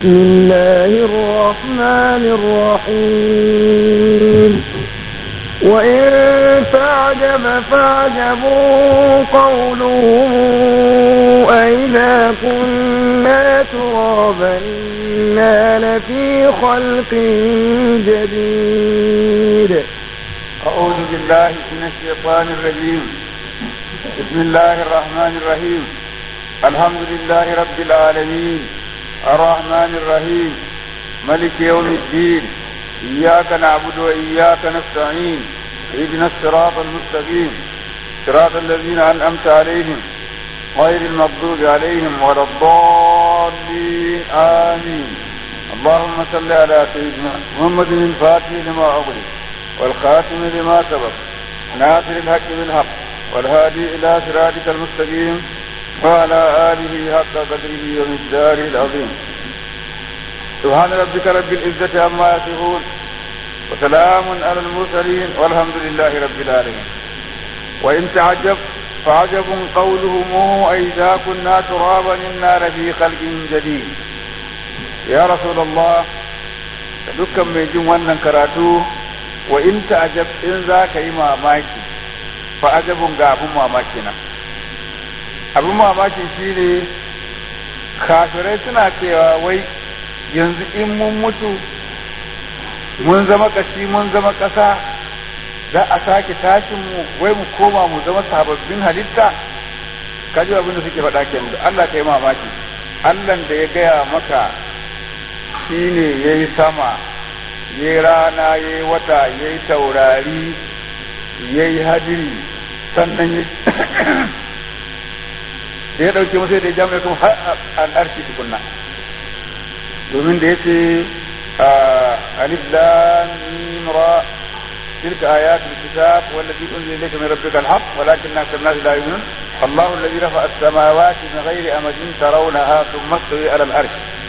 بسم الله الرحمن الرحيم وإن تعجب فعجب قولهم أئذا كنا ترابا إنا لفي خلق جديد أعوذ بالله من الشيطان الرجيم بسم الله الرحمن الرحيم الحمد لله رب العالمين الرحمن الرحيم ملك يوم الدين إياك نعبد وإياك نستعين اهدنا الصراط المستقيم صراط الذين أنعمت عليهم غير المغضوب عليهم ولا الضالين آمين اللهم صل على سيدنا محمد الفاتح لما أغلق والخاتم لما سبق ناصر الحق بالحق والهادي إلى صراطك المستقيم وعلى آله حق قدره ومقداره العظيم سبحان ربك رب العزة عما يصفون وسلام على المرسلين والحمد لله رب العالمين وإن تعجب فعجب قولهم أئذا كنا ترابا إنا لفي خلق جديد يا رسول الله dukkan mai jin wannan karatu wa in ta'ajab in za ka yi mamaki fa ajabun ga abun mamaki nan abun mamaki shine kafirai suna cewa wai yanzu in mun mutu mun zama kashi mun zama ƙasa za a sake tashin mu wai mu koma mu zama sababbin halitta kaji abin da suke faɗa kenan Allah ka yi mamaki Allah da ya gaya maka shine yayi sama ya yi rana ya yi wata ya yi taurari ya yi hadiri sannan ya da ya ɗauke musu da ya jami'a kuma har al'arshi tukunna domin da ya ce alif lam mim ra تلك آيات الكتاب والذي أنزل إليك من ربك الحق ولكن أكثر الناس لا يؤمنون الله الذي رفع السماوات من غير أمد ترونها ثم استوي على العرش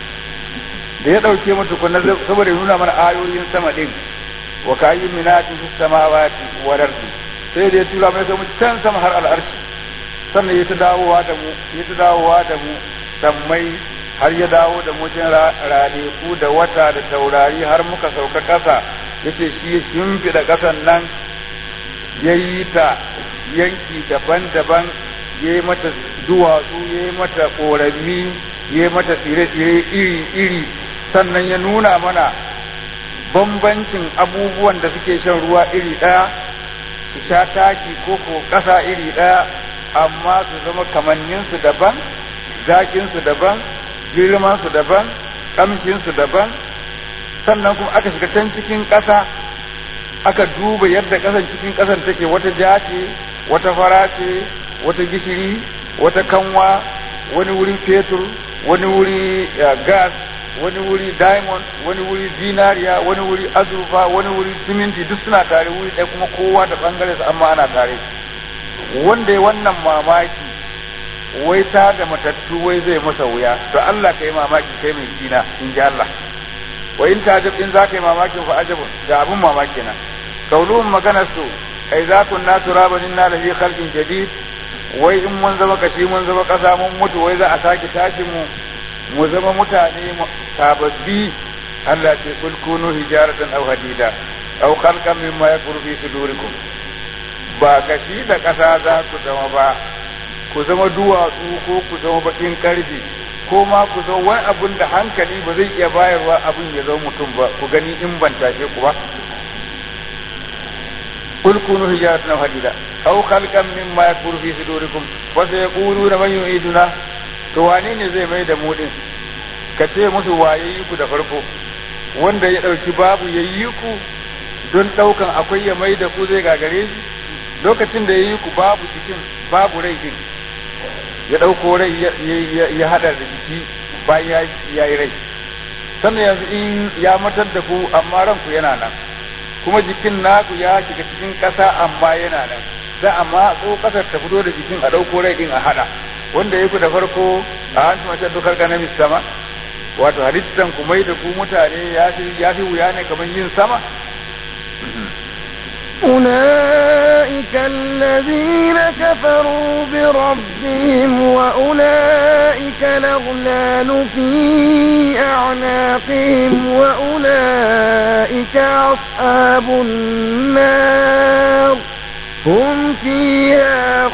da ya ɗauke mu tukunna saboda ya nuna mana ayoyin sama ɗin wa kayin minatin fi samawati wa ardi sai da ya tura mai mu can sama har al'arshi sannan ya ta dawowa da mu ya ta dawowa da mu sammai har ya dawo da mu jin ranaku da wata da taurari har muka sauka ƙasa yace shi ya shimfiɗa ƙasan nan ya yi ta yanki daban-daban ya yi mata duwatsu ya yi mata ƙorami ya yi mata tsire-tsire iri-iri sannan ya nuna mana bambancin abubuwan da suke shan ruwa iri ɗaya su sha taki ko ko ƙasa iri ɗaya amma su zama kamanninsu daban zaƙinsu daban girmansu daban ƙamshinsu daban sannan kuma aka shiga can cikin ƙasa aka duba yadda ƙasan cikin ƙasan take wata ja ce wata fara ce wata gishiri wata kanwa wani wuri fetur wani wuri gas wani wuri diamond wani wuri zinariya wani wuri azurfa wani wuri siminti duk suna tare wuri ɗaya kuma kowa da ɓangare su amma ana tare wanda ya wannan mamaki wai ta da matattu wai zai masa wuya to Allah ka yi mamaki kai mai kina in ji Allah wa in tajab in za ka yi mamakin fa ajabun da abun mamaki na kauluhum maganar su ai za kun na turaban inna lafi khalqin jadid wai in mun zama kashi mun zama kasa mun mutu wai za a sake tashin mu mu zama mutane sababbi Allah ce kul kunu hijaratan aw hadida aw khalqan mimma yakuru fi sudurikum ba kashi da kasa za ku zama ba ku zama duwatsu ko ku zama bakin karfi ko ma ku zama wani abun da hankali ba zai iya bayarwa abin ya zama mutum ba ku gani in ban tashe ku ba kul kunu hijaratan aw hadida aw khalqan mimma yakuru fi sudurikum wa sayaquluna man yu'iduna to wane ne zai mai da mu din ka ce musu waye yi ku da farko wanda ya ɗauki babu ya yi ku don ɗaukan akwai ya mai da ku zai gagare shi lokacin da ya yi ku babu jikin babu rai din ya ɗauko rai ya haɗa da jiki bayan ya yi rai sannan yanzu in ya matar da ku amma ranku yana nan kuma jikin naku ya shiga cikin ƙasa amma yana nan za a matso ƙasar ta fito da jikin a ɗauko rai din a haɗa wanda ya ku da farko a hantu mace dukar ganin sama wato halittan ku mai da ku mutane ya fi wuya ne kamar yin sama أولئك الذين كفروا بربهم وأولئك الأغلال في أعناقهم وأولئك أصحاب النار هم فيها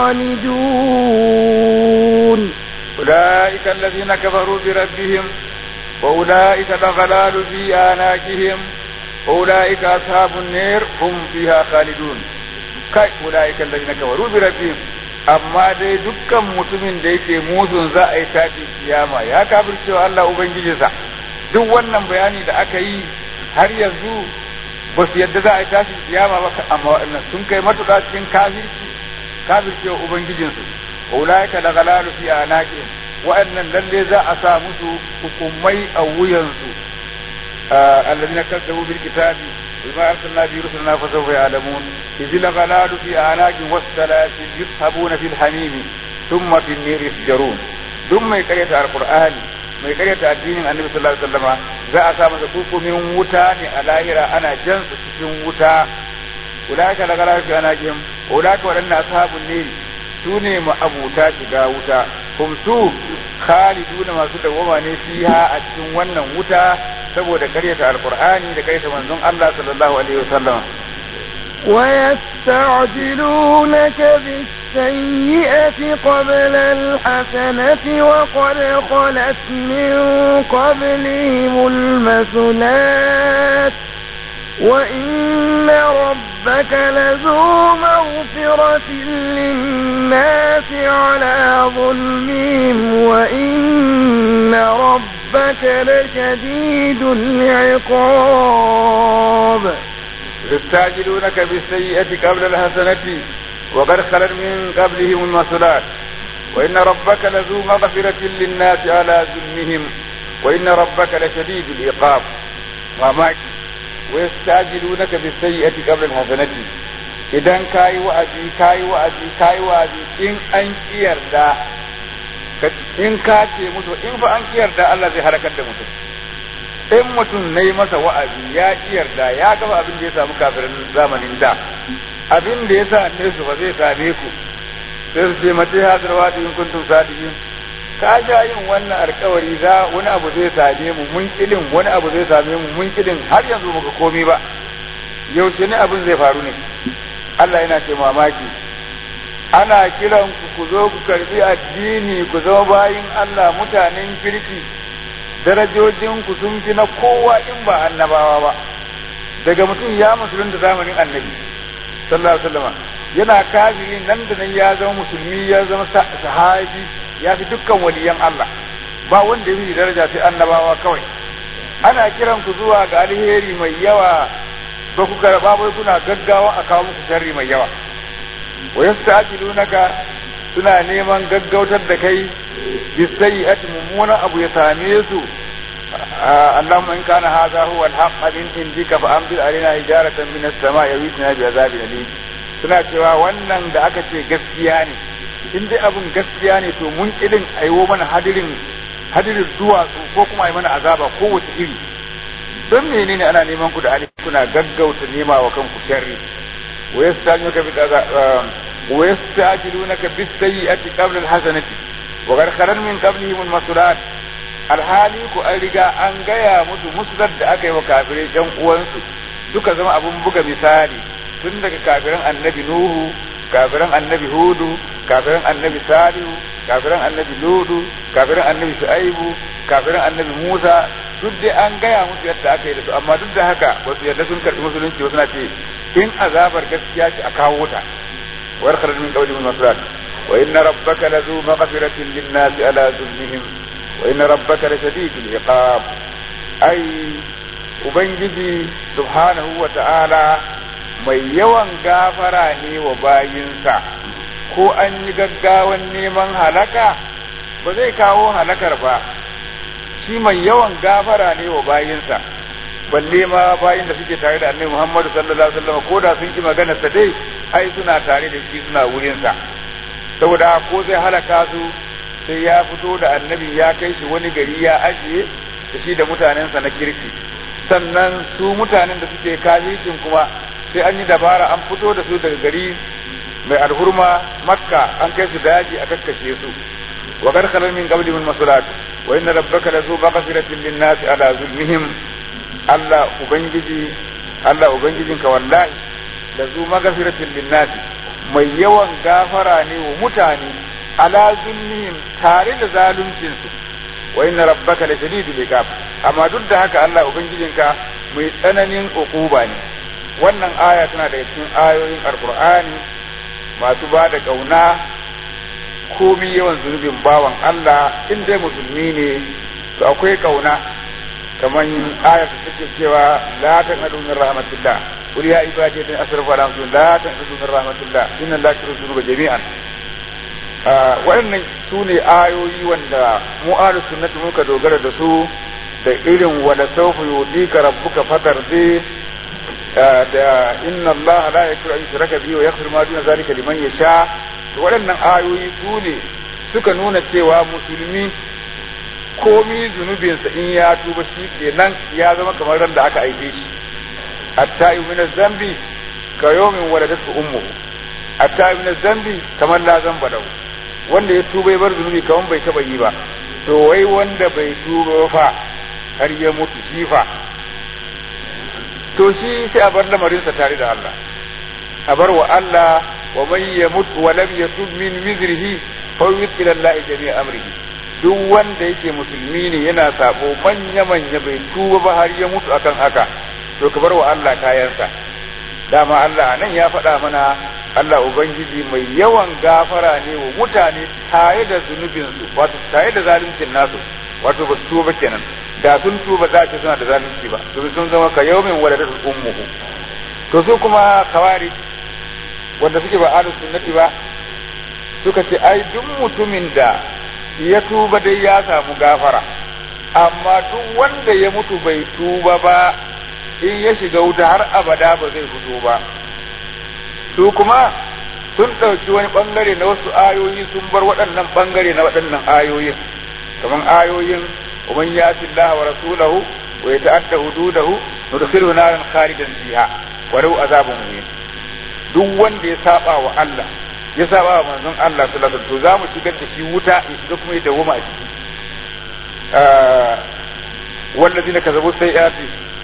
خالدون أولئك الذين كفروا بربهم وأولئك الأغلال في آناكهم وأولئك أصحاب النار هم فيها خالدون kai ulaika allazina kafaru bi rabbihim amma dai dukkan mutumin da yake musun za a yi tafi kiyama ya kafircewa Allah ubangijinsa duk wannan bayani da aka yi har yanzu ba su yadda za a yi tashi kiyama ba amma waɗannan sun kai matuƙa cikin kafirci kafircewa ubangijinsu ulaika da galalu fi anaqihim waɗannan lalle za a sa musu hukumai a wuyansu الذين كذبوا بالكتاب بما أرسلنا به رسلنا فسوف يعلمون إذ الغلال في أعناق والسلاسل يسحبون في الحميم ثم في النير يسجرون ثم يكريت القرآن mai karyata addinin annabi sallallahu alaihi wasallam za a sa masa kukumin wuta ne a lahira ana jan su cikin wuta ulaka la gara fi anajim ulaka wadanna ashabun ne su ne ma'abuta shiga wuta hum su khaliduna masu dawama ne fiha a cikin wannan wuta saboda karyata alqur'ani da karyata manzon Allah sallallahu alaihi wasallam ويستعجلونك بالسيئة قبل الحسنة وقد خلت من قبلهم المثلات وإن ربك لذو مغفرة للناس على ظلمهم وإن ربك لشديد العقاب يستعجلونك بالسيئة قبل الحسنة وقد خلت من قبلهم المثلات وإن ربك لذو مغفرة للناس على ظلمهم وإن ربك لشديد العقاب وماك ويستعجلونك بالسيئة قبل الحسنة idan kayi wa'azi kayi wa'azi kayi wa'azi in an kiyarda in ka ce musu in fa an kiyarda Allah zai halakar da mutum in mutum na yi masa wa'azi ya kiyarda ya gaba abin da ya samu kafirin zamanin da abin da ya sa ne su ba zai same ku sai su ce mace hadar wadi in kuntum sadiqin ka ja yin wannan alkawari za wani abu zai same mu mun kilin wani abu zai same mu mun kilin har yanzu muka komi ba yaushe ne abin zai faru ne Allah yana ce mamaki ana kiran ku ku zo ku karbi addini ku zama bayin Allah mutanen kirki darajojin ku sun fi na kowa in ba annabawa ba daga mutum ya musulun da zamanin annabi sallallahu alaihi wasallam yana kafiri nan da nan ya zama musulmi ya zama sahabi ya fi dukkan waliyan Allah ba wanda ya fi daraja sai annabawa kawai ana kiran ku zuwa ga alheri mai yawa ba ku karba bai kuna gaggawa a kawo muku sharri mai yawa wa yasta'jilunaka suna neman gaggautar da kai bisayyi'ati mummunan abu ya same su اللهم إن كان هذا هو الحق من عندك فأمطر علينا حجارة من السماء يويتنا بعذاب أليم suna cewa wannan da aka ce gaskiya ne in dai abin gaskiya ne to mun irin aiwo mana hadirin hadirin duwatsu ko kuma ai mana azaba kowace iri don menene ana neman ku da ali kuna gaggauta nema wa kanku sharri wa yastajiluka bi wa yastajilunaka bis sayyi'ati qabla al hasanati wa qad khalan min qablihim al masulat alhali ku an riga an gaya musu musdar da aka yi wa kafirai yan uwansu suka zama abun buga misali tun daga kafiran annabi nuhu kafiran annabi hudu kafiran annabi salihu kafiran annabi ludu kafiran annabi shu'aibu kafiran annabi musa duk dai an gaya musu yadda aka yi da su amma duk da haka ba su yadda sun karɓi musulunci ba suna ce in azabar gaskiya ce a kawo ta warkar min qawli min masrat wa inna rabbaka lazu maghfiratin lin-nasi ala zulmihim wa inna rabbaka lashadidul iqab ai ubangiji subhanahu wa ta'ala mai yawan gafara ne wa bayinsa ko an yi gaggawan neman halaka ba zai kawo halakar ba shi mai yawan gafara ne wa bayinsa balle ma bayin da suke tare da annabi Muhammadu sallallahu alaihi wasallam ko da sun ki magana sa dai ai suna tare da shi suna wurin sa saboda ko zai halaka su sai ya fito da annabi ya kai shi wani gari ya ajiye da shi da mutanensa na kirki sannan su mutanen da suke kafircin kuma sai an yi dabara an fito da su daga gari mai alhurma makka an kai su daji a kakkashe su wa kar khalal min qabli min masulat wa inna rabbaka lazu maghfiratin lin-nasi ala zulmihim Allah ubangiji Allah ubangijinka wallahi lazu maghfiratin lin-nasi mai yawan gafara ne wa mutane ala zulmihim tare da zaluncin su wa inna rabbaka la shadidul iqab amma duk da haka Allah ubangijinka mai tsananin ukuba ne wannan aya tana daga cikin ayoyin alqur'ani masu ba da kauna komi yawan zunubin bawan Allah in dai musulmi ne to akwai kauna kamar aya ta take cewa la taqnatu min rahmatillah qul ya ibadi alladhina asrafu ala anfusihim la taqnatu min rahmatillah inna allaha yaghfiru dhunuba jami'an waɗannan su ne ayoyi wanda mu ahlus sunnati muka dogara da su da irin wala sawfa yudika rabbuka fatardi da inna allaha la yaghfiru an yushraka bihi wa yaghfiru ma duna zalika liman yasha to waɗannan ayoyi su ne suka nuna cewa musulmi komi zunubinsa in ya tuba shi kenan ya zama kamar ran da aka aike shi hatta min zambi ka yawmin waladatu ummuhu hatta min zambi kamar la zamba lahu wanda ya tuba ya bar zunubi kaman bai taba yi ba to wai wanda bai tuba fa har ya mutu shi fa to shi sai a bar lamarinsa tare da Allah a bar wa Allah wa man yamut wa lam yatub min wizrihi fa ila Allah jami'a amrihi duk wanda yake musulmi ne yana sabo manya manya bai tuba ba har ya mutu akan haka to ka bar wa Allah kayansa dama Allah nan ya faɗa mana Allah ubangiji mai yawan gafara ne wa mutane tare da zunubinsu wato tare da zaluncin nasu wato ba su tuba kenan da sun tuba za ce suna da zalunci ba to sun zama ka yaumin waladat ummuhu to su kuma kawari wanda suke ba ahlus sunnati ba suka ce ai duk mutumin da ya tuba dai ya samu gafara amma duk wanda ya mutu bai tuba ba in ya shiga wuta har abada ba zai fito ba su kuma sun ɗauki wani ɓangare na wasu ayoyi sun bar waɗannan ɓangare na waɗannan ayoyin kamar ayoyin ومن يأت الله ورسوله ويتعدى حدوده ندخله نارا خالدا فيها ولو عذاب مهين duk wanda ya saba wa Allah ya saba wa manzon Allah sallallahu alaihi wasallam to zamu shigar da shi wuta ya shiga kuma ya dawoma a ciki wallazina kazabu sayyiati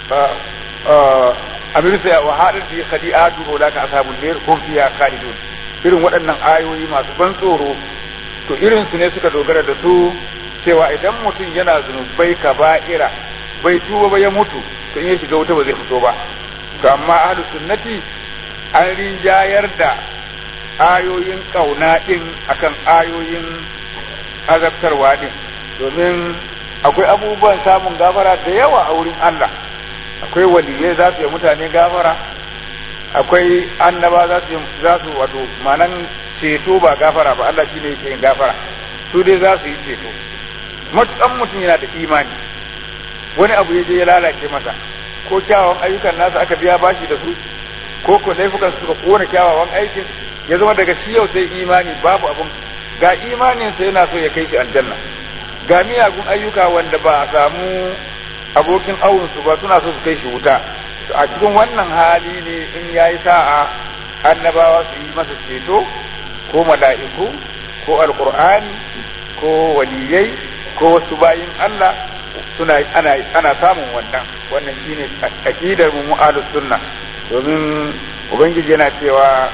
amiru sai wa hadin fi khadi'atu ulaka ashabul nar hum fiha khalidun irin waɗannan ayoyi masu ban tsoro to irin su ne suka dogara da su cewa idan mutum yana zunubai kaba'ira bai tuba ba ya mutu to in ya shiga wuta ba zai fito ba to amma ahlu sunnati an rinjayar da ayoyin kauna din akan ayoyin azabtarwa din domin akwai abubuwan samun gafara da yawa a wurin Allah akwai waliyai za su yi mutane gafara akwai annaba za su za su wato manan ceto ba gafara ba Allah shine yake yin gafara su dai za su yi ceto matukan mutum yana da imani wani abu ya je ya lalace masa ko kyawawan ayyukan nasa aka biya bashi da su ko ko laifukan suka kona kyawawan aikin ya zama daga shi yau sai imani babu abun ga imaninsa yana so ya kai shi aljanna ga miyagun ayyuka wanda ba a samu abokin awunsu ba suna so su kai shi wuta a cikin wannan hali ne in ya yi sa'a annabawa su yi masa ceto ko mala'iku ko alkur'ani ko waliyai ko wasu bayin Allah suna ana ana samun wannan wannan shine aqidar mu mu'alus sunna domin ubangiji yana cewa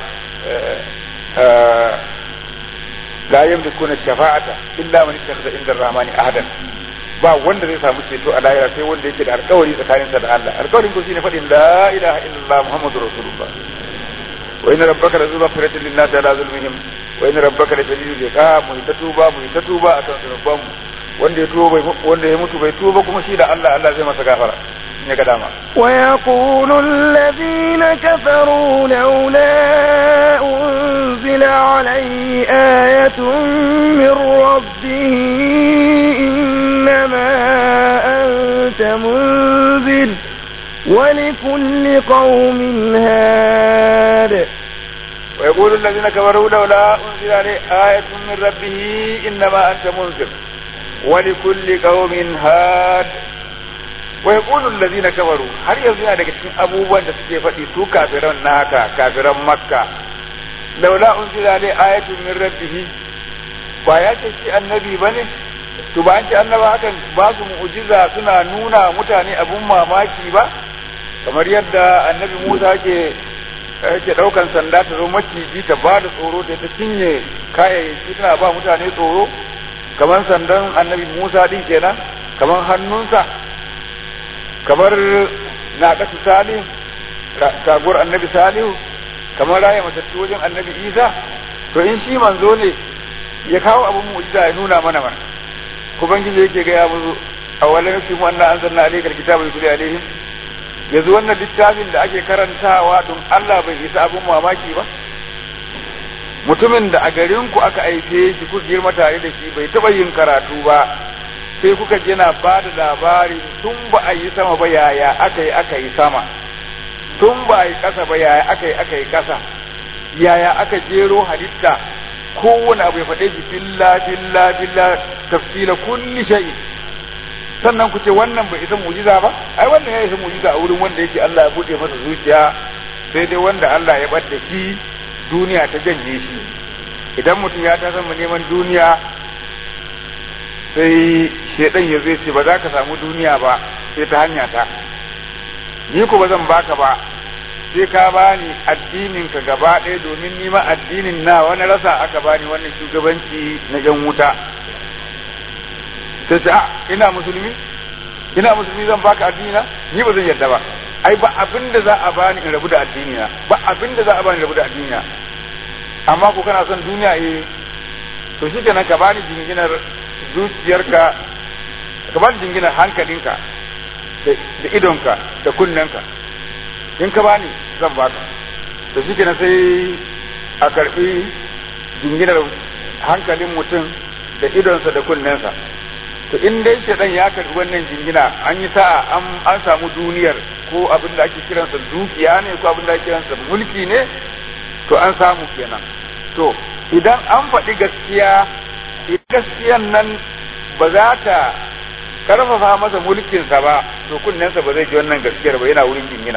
la yamlikuna shafa'ata illa man ittakhadha inda ar-rahmani ahadan ba wanda zai samu ceto a lahira sai wanda yake da alkawari tsakaninsa da Allah alkawarin ko shine fadin la ilaha illallah muhammadur rasulullah wa inna rabbaka la zuba firatin lin nasi ala zulmihim wa inna rabbaka la shadidul iqab mu ta tuba mu ta tuba akan zunuban mu wanda ya tuba wanda ya mutu bai tuba kuma shi da Allah Allah zai masa gafara ya ga dama ويقول الذين كفروا لولا أنزل عليه آية من ربه إنما أنت منذر ولكل قوم هاد ويقول الذين كفروا لولا أنزل عليه آية من ربه إنما أنت منذر ولكل قوم هاد ويقول الذين كفروا har yanzu yana daga cikin abubuwan da suke faɗi su kafiran naka kafiran makka laula unzila alai ayatun min rabbih ba ya ce shi annabi bane to ba an ce annaba hakan ba su mu'jiza suna nuna mutane abun mamaki ba kamar yadda annabi Musa ke yake daukan sanda ta zo maciji ta ba da tsoro ta ta cinye kayayyaki tana ba mutane tsoro kamar sandan annabi Musa din kenan kamar hannunsa kamar naƙatu salihu taguwar annabi salihu kamar raya matattu wajen annabi isa to in shi manzo ne ya kawo abin mu'jiza ya nuna mana mana ubangiji yake gaya musu awalan yafi mu anna anzalna alayka alkitaba yutli alaihim yanzu wannan littafin da ake karantawa don Allah bai isa abin mamaki ba mutumin da a garin ku aka aife shi ku girma tare da shi bai taba yin karatu ba sai kuka ji na ba da labari tun ba a yi sama ba yaya aka yi aka yi sama tun ba a yi ƙasa ba yaya aka yi aka yi ƙasa yaya aka jero halitta kowane abu ya faɗe shi filla filla filla tafsila kulli shay'in sannan ku ce wannan bai isa mu'jiza ba ai wannan ya isa mu'jiza a wurin wanda yake Allah ya bude masa zuciya sai dai wanda Allah ya bar da shi duniya ta janye shi idan mutum ya ta mu neman duniya sai shedan ya zai ce ba za ka samu duniya ba sai ta hanya ta ni ko ba zan baka ba sai ka bani addinin ka gaba ɗaya domin nima addinin na wani rasa aka bani wannan shugabanci na yan wuta sai ta ina musulmi ina musulmi zan baka addinina ni ba zan yarda ba ai ba abin da za a bani in rabu da addinina ba abin da za a bani in rabu da addinina amma ko kana son duniya eh to shikenan ka bani jinginar zuciyarka ka bani jinginar hankalinka da idonka da kunnenka in ka bani zan baka to shikenan sai a karbi jinginar hankalin mutum da idonsa da kunnensa to in dai shaɗan ya karbi wannan jingina an yi sa'a an samu duniyar ko abin da ake kiransa dukiya ne ko abin da ake kiransa mulki ne to an samu kenan to idan an faɗi gaskiya gaskiyan nan ba za ta karfafa masa mulkinsa ba to kunnensa ba zai ji wannan gaskiyar ba yana wurin jingina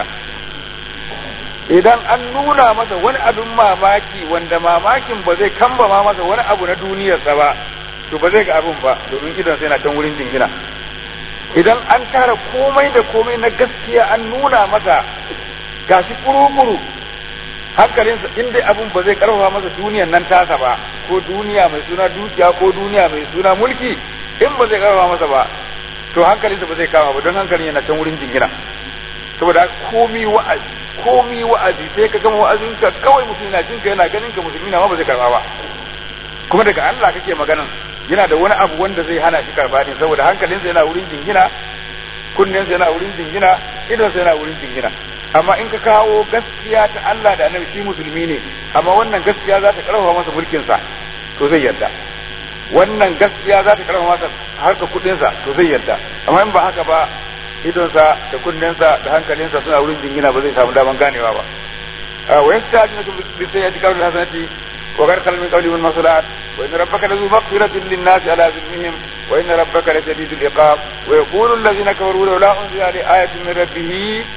idan an nuna masa wani abin mamaki wanda mamakin ba zai kambama masa wani abu na duniyarsa ba to ba zai ga abin ba domin idan sai na can wurin jingina idan an tara komai da komai na gaskiya an nuna masa gashi kuru-kuru hankalinsa in dai abin ba zai karfafa masa duniyan nan tasa ba ko duniya mai suna dukiya ko duniya mai suna mulki in ba zai karfafa masa ba to hankalinsa ba zai kama ba don hankalin yana can wurin jingina saboda komi wa'azi komi wa'azi sai ka gama wa'azinka kawai mutum yana jinka yana ganin ka musulmi na ma ba zai karba ba kuma daga Allah kake maganan yana da wani abu wanda zai hana shi karba ne saboda hankalinsa yana wurin jingina kunnensa yana wurin jingina idonsa yana wurin jingina amma in ka kawo gaskiya ta Allah da annabi shi musulmi ne amma wannan gaskiya za ta karfafa masa mulkinsa to zai yarda wannan gaskiya za ta karfafa masa harka kudinsa to zai yarda amma in ba haka ba idonsa da kunnensa da hankalinsa suna wurin jingina ba zai samu daman ganewa ba wa yasta'dinu bi sayyati qawli hasanati وغير خل من قولهم المصلحات وإن ربك لذو مغفرة للناس على ظلمهم وإن ربك لشديد العقاب ويقول الذين كفروا لولا أنزل عليه آية من ربه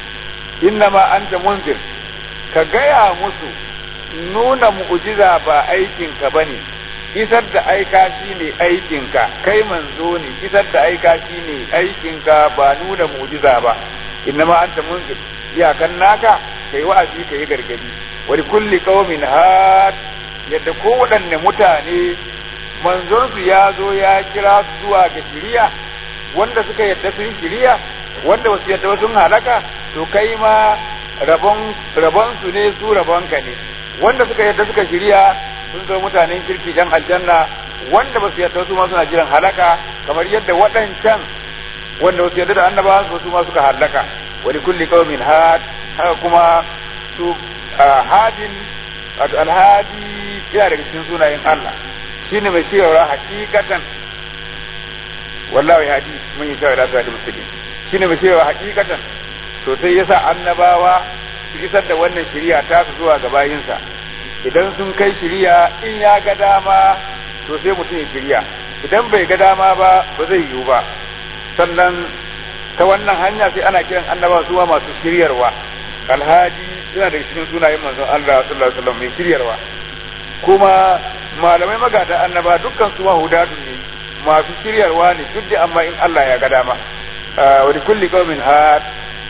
إنما أنت منذر كجايا مسو nuna mu'jiza ba aikinka ba ne isar da aika shi ne aikinka kai manzo ne isar da aika shi ne aikinka ba nuna mu'jiza ba innama anta munzir iyakan naka kai wa'azi kai gargadi wa kulli qaumin had yadda kowaɗanne mutane manzonsu ya zo ya kira su zuwa ga shiriya wanda suka yadda sun shiriya wanda wasu yadda sun halaka to kai ma rabon rabon su ne su rabon ka ne wanda suka yadda suka shiriya sun zo mutanen kirki yan aljanna wanda ba su yadda su ma suna jiran halaka kamar yadda waɗancan wanda wasu yadda da annabawa su su ma suka halaka wa kulli qaumin had haka kuma su hadin wato alhadi yana daga cikin sunayen Allah shine mai cewa hakikatan wallahi hadi mun yi cewa da su musulmi shine mai cewa hakikatan to sai yasa annabawa su isar da wannan shari'a ta su zuwa ga bayinsa idan sun kai shari'a in ya ga dama to sai mutum ya shari'a idan bai ga dama ba ba zai yiwu ba sannan ta wannan hanya sai ana kiran annabawa su masu shiryarwa alhadi yana daga cikin sunayen manzon Allah sallallahu alaihi wasallam mai shiryarwa kuma malamai magada annaba dukkan su mahudatu ne masu shiryarwa ne duk da amma in Allah ya ga dama wa kulli qaumin had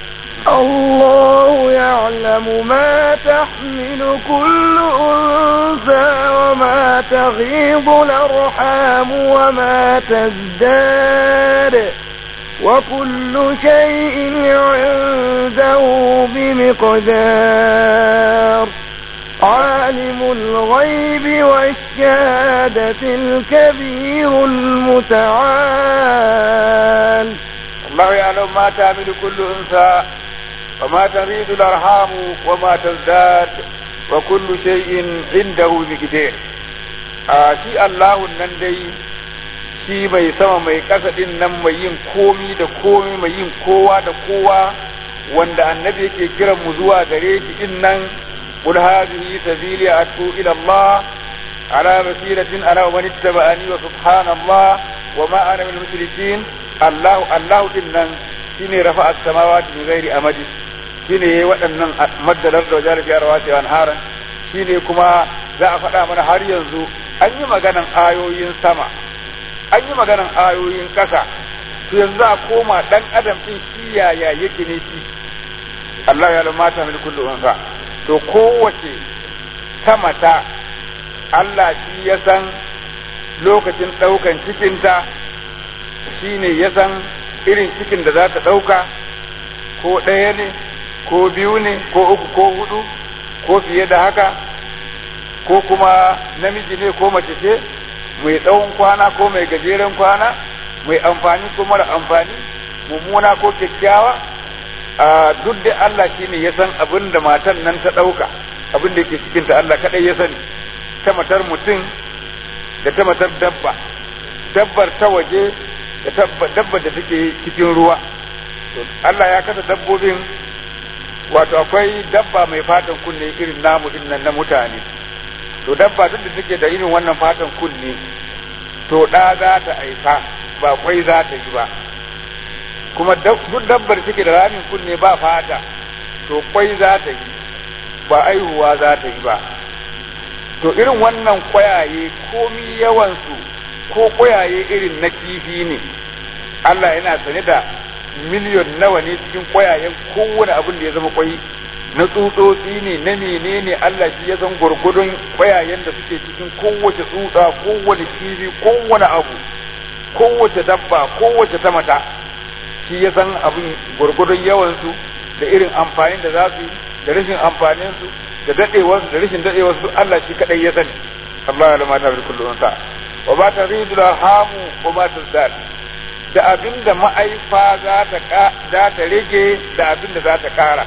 الله يعلم ما تحمل كل أنثى وما تغيض الأرحام وما تزداد وكل شيء عنده بمقدار عالم الغيب والشهادة الكبير المتعال الله يعلم ما تعمل كل أنثى وما تغيض الأرحام وما تزداد وكل شيء عنده بقدر shi Allahun nan dai shi mai sama mai ƙasa ɗin nan mai yin komi da komi mai yin kowa da kowa wanda annabi yake kiran mu zuwa gare shi ɗin nan qul hadhihi sabili atu ila Allah ala basiratin ana wa man ittaba'ani wa subhanallah wa ma ana min mushrikin Allah Allah ɗin nan shine rafa'a as-samawati bi ghairi amadi shine yayi waɗannan maddalar da wajen fiye da wasu haran shine kuma za a faɗa mana har yanzu an yi maganan ayoyin sama an yi maganan ayoyin ƙasa to yanzu a koma ɗan adam ɗin shi yaya yake ne shi Allah ya lamata min kullu unsa to kowace ta mata Allah shi ya san lokacin ɗaukan cikinta shi ne ya san irin cikin da za ta ɗauka ko ɗaya ne ko biyu ne ko uku ko hudu ko fiye da haka ko kuma namiji ne ko mace ce mai tsawon kwana ko mai gajeren kwana mai amfani ko mara amfani mummuna ko kyakkyawa a duk da Allah shi ne ya san abin da matan nan ta ɗauka abin da ke cikinta Allah kaɗai ya sani ta matar mutum da ta matar dabba dabbar ta waje da dabbar da take cikin ruwa Allah ya kasa dabbobin wato akwai dabba mai fatan kunne irin namu din nan na mutane to dabba duk da take da irin wannan fatan kunne to da za ta aifa ba kwai za ta yi ba kuma duk dabbar take da ramin kunne ba fata to kwai za ta yi ba aihuwa za ta yi ba to irin wannan kwayaye komi yawansu ko kwayaye irin na kifi ne Allah yana sane da miliyon nawa ne cikin kwayayen kowane abin da ya zama kwai na tsutsotsi ne na menene Allah shi ya san gurgudun kwayayen da suke cikin kowace tsutsa kowane kifi kowane abu kowace dabba kowace ta mata shi ya san abin gurgudun yawansu da irin amfanin da za su yi da rashin amfanin su da dadewarsu da rashin dadewarsu Allah shi kadai ya sani Allah ya lamata bi kullu unsa wa ba taridu hamu wa ma tazdad da abin da ma'aifa za ta za ta rage da abin da za ta kara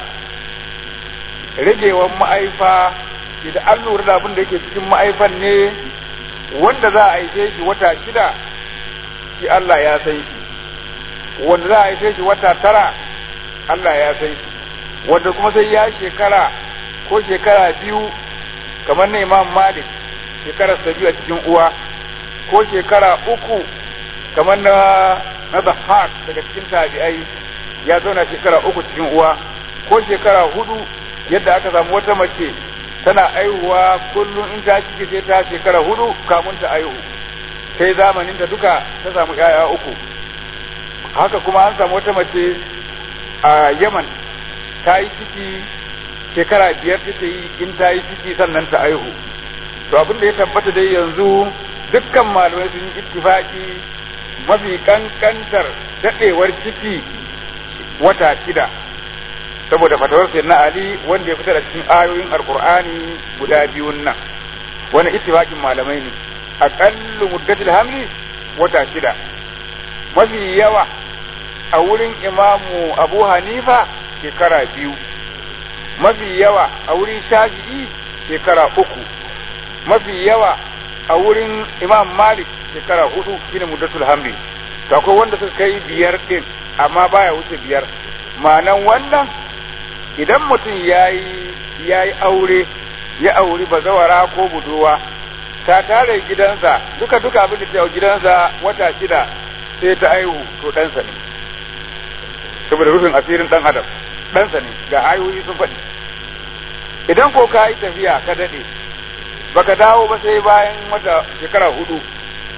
ragewan ma'aifa idan an lura da abin da yake cikin ma'aifan ne wanda za a aike shi wata shida shi Allah ya san shi wanda za a aike shi wata tara Allah ya san shi wanda kuma sai ya shekara ko shekara biyu kamar na Imam Malik shekara biyu a cikin uwa ko shekara uku kamar na na Dhahhak daga cikin tabi'ai ya zauna shekara uku cikin uwa ko shekara hudu yadda aka samu wata mace tana aihuwa kullum in ta cike sai ta shekara hudu kamun ta aihu sai zamanin ta duka ta samu yaya uku haka kuma an samu wata mace a Yaman ta yi ciki shekara biyar take yi in ta yi ciki sannan ta aihu to abin da ya tabbata dai yanzu dukkan malamai sun yi ittifaki mafi kankantar dadewar ciki wata shida saboda fatawar na Ali wanda ya fitar da cikin ayoyin alkur'ani guda biyun nan wani ittifaqin malamai ne aqallu muddatil hamli wata shida mafi yawa a wurin imamu Abu Hanifa shekara biyu mafi yawa a wurin Shafi'i shekara uku mafi yawa a wurin Imam Malik shekara hudu shine muddatul hamli to akwai wanda suka kai biyar din amma baya wuce biyar ma'anan wannan idan mutum ya yi aure ya auri bazawara ko buduwa ta tare gidansa duka duka abin da ta gidansa wata shida sai ta aihu to ɗansa ne saboda rufin asirin ɗan adam ɗansa ne ga ayoyi sun faɗi idan ko ka yi tafiya ka daɗe baka dawo ba sai bayan wata shekara hudu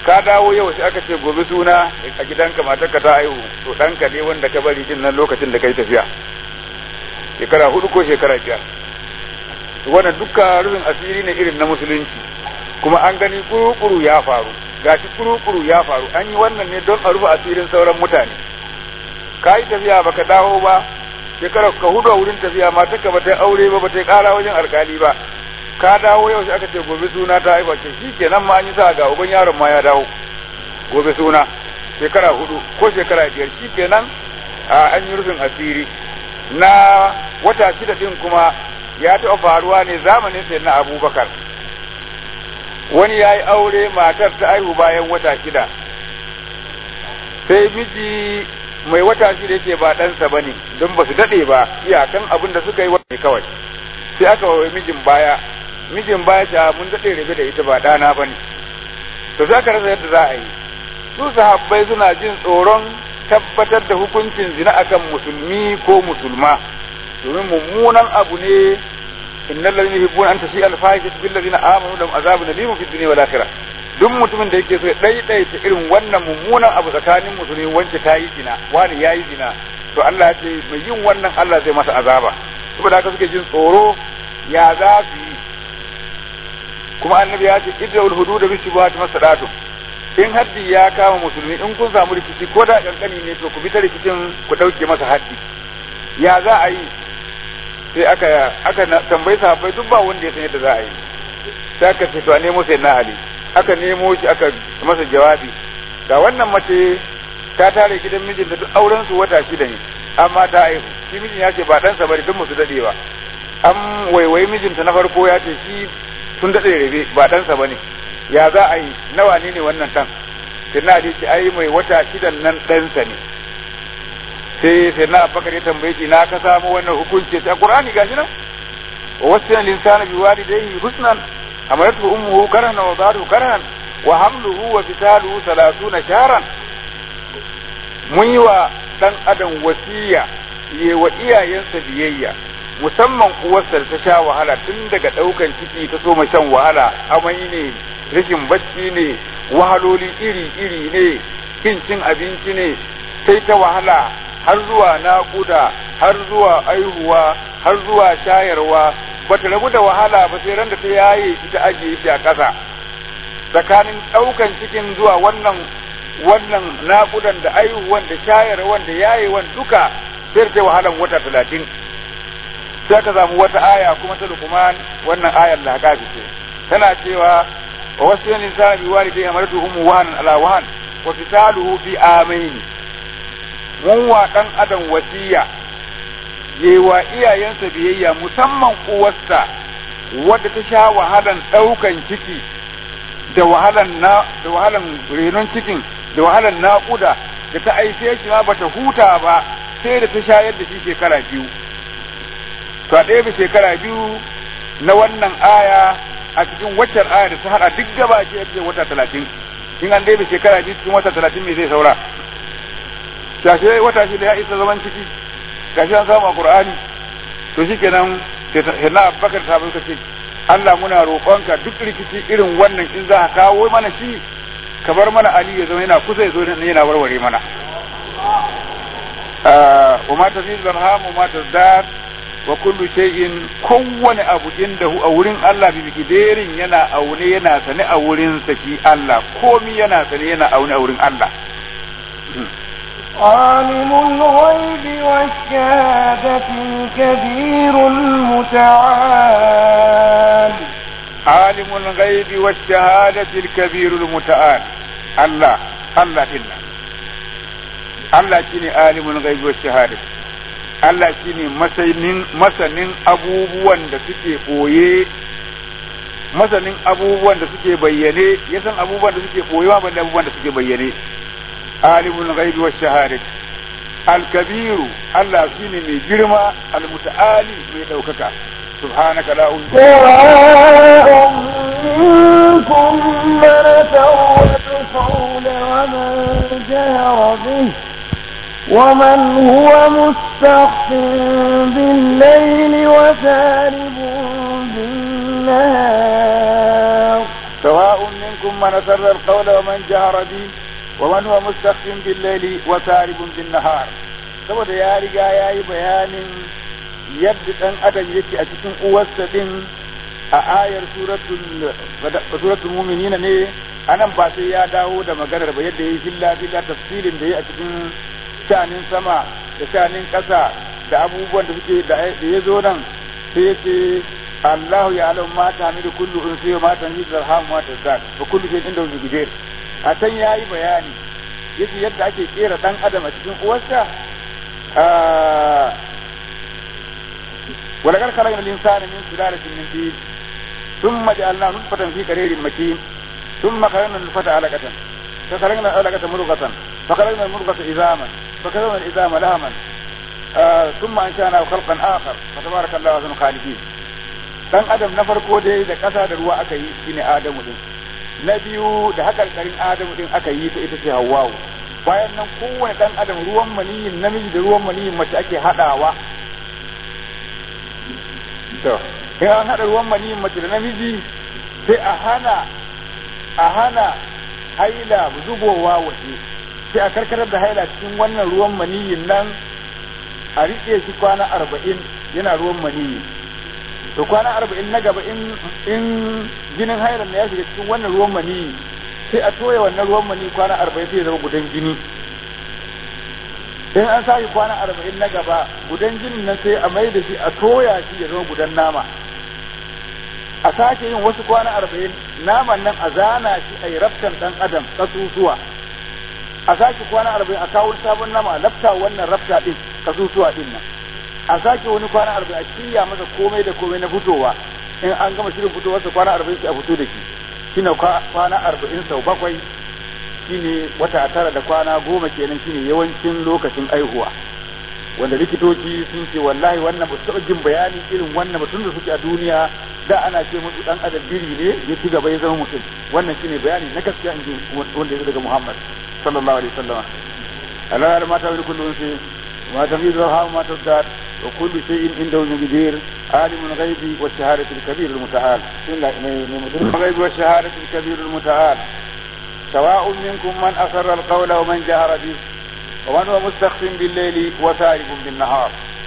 ka dawo yau sai aka ce gobe suna a gidanka matarka ta haihu to ɗanka ne wanda ka bari din nan lokacin da kai tafiya shekara hudu ko shekara biyar wannan dukkan rufin asiri ne irin na musulunci kuma an gani kuru-kuru ya faru gashi kuru-kuru ya faru an yi wannan ne don a rufe asirin sauran mutane ka yi tafiya baka dawo ba shekara ka hudu a wurin tafiya matarka ba ta aure ba ba ta kara wajen alkali ba ka dawo yau sai aka ce gobe suna ta haifa ce shi kenan ma an yi sa ga uban yaron ma ya dawo gobe suna shekara hudu ko shekara biyar shi kenan an yi rufin asiri na wata shida din kuma ya taɓa faruwa ne zamanin sai na abubakar wani ya yi aure matar ta aihu bayan wata shida sai miji mai wata shida yake ba ɗansa ba ne don ba su daɗe ba iyakan abin da suka yi wani kawai sai aka wa mijin baya mijin baya ta mun daɗe rabe da ita ba ɗana ba ne to za ka rasa yadda za a yi su sahabbai suna jin tsoron tabbatar da hukuncin zina akan musulmi ko musulma domin mummunan abu ne innal ladina yuhibbuna an tashi al fahishatu bil ladina amanu lahum azabun alim fid dunya wal akhirah duk mutumin da yake so ya daidaita irin wannan mummunan abu tsakanin musulmi wance ta yi zina wani ya yi zina to Allah ya ce mai yin wannan Allah zai masa azaba saboda haka suke jin tsoro ya za su yi kuma annabi ya ce idrawul hudud bi shubuhat masadatu in haddi ya kama musulmi in kun samu rikici ko da kankani ne to ku bi ta rikicin ku dauke masa haddi ya za a yi sai aka aka tambayi sahabbai duk ba wanda ya san yadda za a yi sai aka ce to a nemo sai na ali aka nemo shi aka masa jawabi ga wannan mace ta tare gidan mijin da duk auren su wata shida ne amma ta aihu shi mijin ya ce ba ɗansa bane duk musu dadewa an waiwayi mijinta na farko ya ce shi sun dade rabe ba ɗansa bane ya za a yi nawa ne ne wannan ɗan sai na ce ai mai wata shidan nan ɗansa ne sai sai na abubakar ya tambaye shi na ka samu wannan hukunci sai qur'ani gashi nan wa wasana linsana bi walidayhi husnan amaratu ummuhu karhan wa wada'uhu karhan wa hamluhu wa fitaluhu 30 shahran mun yi wa dan adam wasiya yi wa iyayensa biyayya musamman uwarsa da ta sha wahala tun daga daukan ciki ta soma shan wahala amai ne rashin bacci ne wahaloli iri iri ne kin cin abinci ne sai ta wahala har zuwa naƙuda har zuwa aihuwa har zuwa shayarwa bata rabu da wahala ba sai ran da ta yaye ita ajiye shi a ƙasa tsakanin ɗaukan cikin zuwa wannan wannan naƙudan da aihuwan da shayarwan da yayewan duka sai ta wahalan wata talatin sai ka samu wata aya kuma ta lukuman wannan ayar laƙafi ce tana cewa wa wasu yanin sa bi walidai amartu ummu wahanan ala wahan wa fitaluhu fi amaini mun wa ɗan adam wasiya yewa iyayensa biyayya musamman uwarsa wadda ta sha wahalan ɗaukan ciki da wahalan na da wahalan renon cikin da wahalan naƙuda da ta aife shi ma bata huta ba sai da ta shayar da shi shekara biyu to a ɗaya shekara biyu na wannan aya a cikin waccan aya da ta hada duk gaba ce wata talatin in an ɗaya shekara biyu cikin wata talatin me zai saura gashi wata shi da ya isa zaman ciki gashi an samu a qur'ani to shikenan sai na abubakar ta bai ce Allah muna roƙonka duk rikici irin wannan in za ka kawo mana shi ka bar mana ali ya zama yana kusa ya zo yana warware mana wa ma tazid barham wa ma tazdad wa kullu shay'in kowane abu indahu a wurin Allah bi bikiderin yana aune yana sane a wurin sa shi Allah komi yana sane yana aune a wurin Allah عالم الغيب والشهادة الكبير المتعال عالم الغيب والشهادة الكبير المتعال الله الله إلا Allah shine alimul ghaibi wa shahada Allah shine masanin masanin abubuwan da suke boye masanin abubuwan da suke bayyane ya san abubuwan da suke boyewa ban abubuwan da suke bayyane alimul ghaibi wa shahada al-kabiru Allah shine mai girma al-muta'ali mai daukaka سبحانك لا أعوذ سواء منكم من سر القول ومن جهر به ومن هو مستخف بالليل وسارب بالنهار سواء منكم من أسر القول ومن جهر به ومن هو مستخف بالليل وسارب بالنهار saboda ya riga ya yi bayanin yadda ɗan adam yake a cikin uwarsa din a ayar suratul muminina ne anan ba sai ya dawo da maganar ba yadda ya yi filla filla tafsirin da ya a cikin shanin sama da shanin ƙasa da abubuwan da suke da ya zo nan sai ya ce Allah ya alam ma ta hamidu kullu unsi wa ma ta hamidu zarham ma ta zat fa kullu shay'in inda wuzu gidir a can yayi bayani yace yadda ake kera dan adam a cikin uwarsa ولقد خلقنا الإنسان من سلالة من طين ثم جعلناه نطفة في قرير مكين ثم خلقنا النطفة علقة فخلقنا العلقة مضغة فخلقنا المضغة عظاما فكسونا العظام لهما آه ثم أنشأناه خلقا آخر فتبارك الله أحسن الخالقين dan adam na farko dai da ƙasa da ruwa aka yi shine Adamu din na biyu da hakarkarin Adamu din aka yi ta ita ce Hawwa'u bayan nan kowane dan adam ruwan maniyin namiji da ruwan maniyin mace ake hadawa to in an hada ruwan maniyin mace da namiji sai a hana a hana haila zubowa waje sai a karkatar da haila cikin wannan ruwan maniyin nan a riƙe shi kwana arba'in yana ruwan maniyi to kwana arba'in na gaba in in jinin hailan ya shiga cikin wannan ruwan maniyi sai a toya wannan ruwan maniyi kwana arba'in sai ya zama gudan jini in an sake kwana arba'in na gaba gudan jinin nan sai a mai da shi a toya shi ya zama gudan nama a sake yin wasu kwana arba'in naman nan a zana shi a yi raftan dan adam kasusuwa a sake kwana arba'in a kawo sabon nama a lafta wannan rafta din kasusuwa din nan a sake wani kwana arba'in a shirya masa komai da komai na fitowa in an gama shirin fitowarsa kwana arba'in sai a fito da shi shine kwana arba'in sau bakwai shine wata tara da kwana goma kenan shine yawancin lokacin aihuwa wanda likitoci sun ce wallahi wannan ba su taɓa jin bayani irin wannan ba tun da suke a duniya da ana ce musu dan adam biri ne ya ci gaba ya zama mutum wannan shine bayani na gaskiya in ji wanda ya daga Muhammad sallallahu alaihi wasallam Allah ya mata wani kullun sai ma tafidu ha ma tadar wa kullu shay'in indahu mudir alimul ghaibi wa shahadati al-kabir al-muta'al sunna mai mudir ghaibi wa shahadati al-kabir al-muta'al سواء منكم من أسر القول ومن جهر به ومن هو مستخف بالليل وسارب بالنهار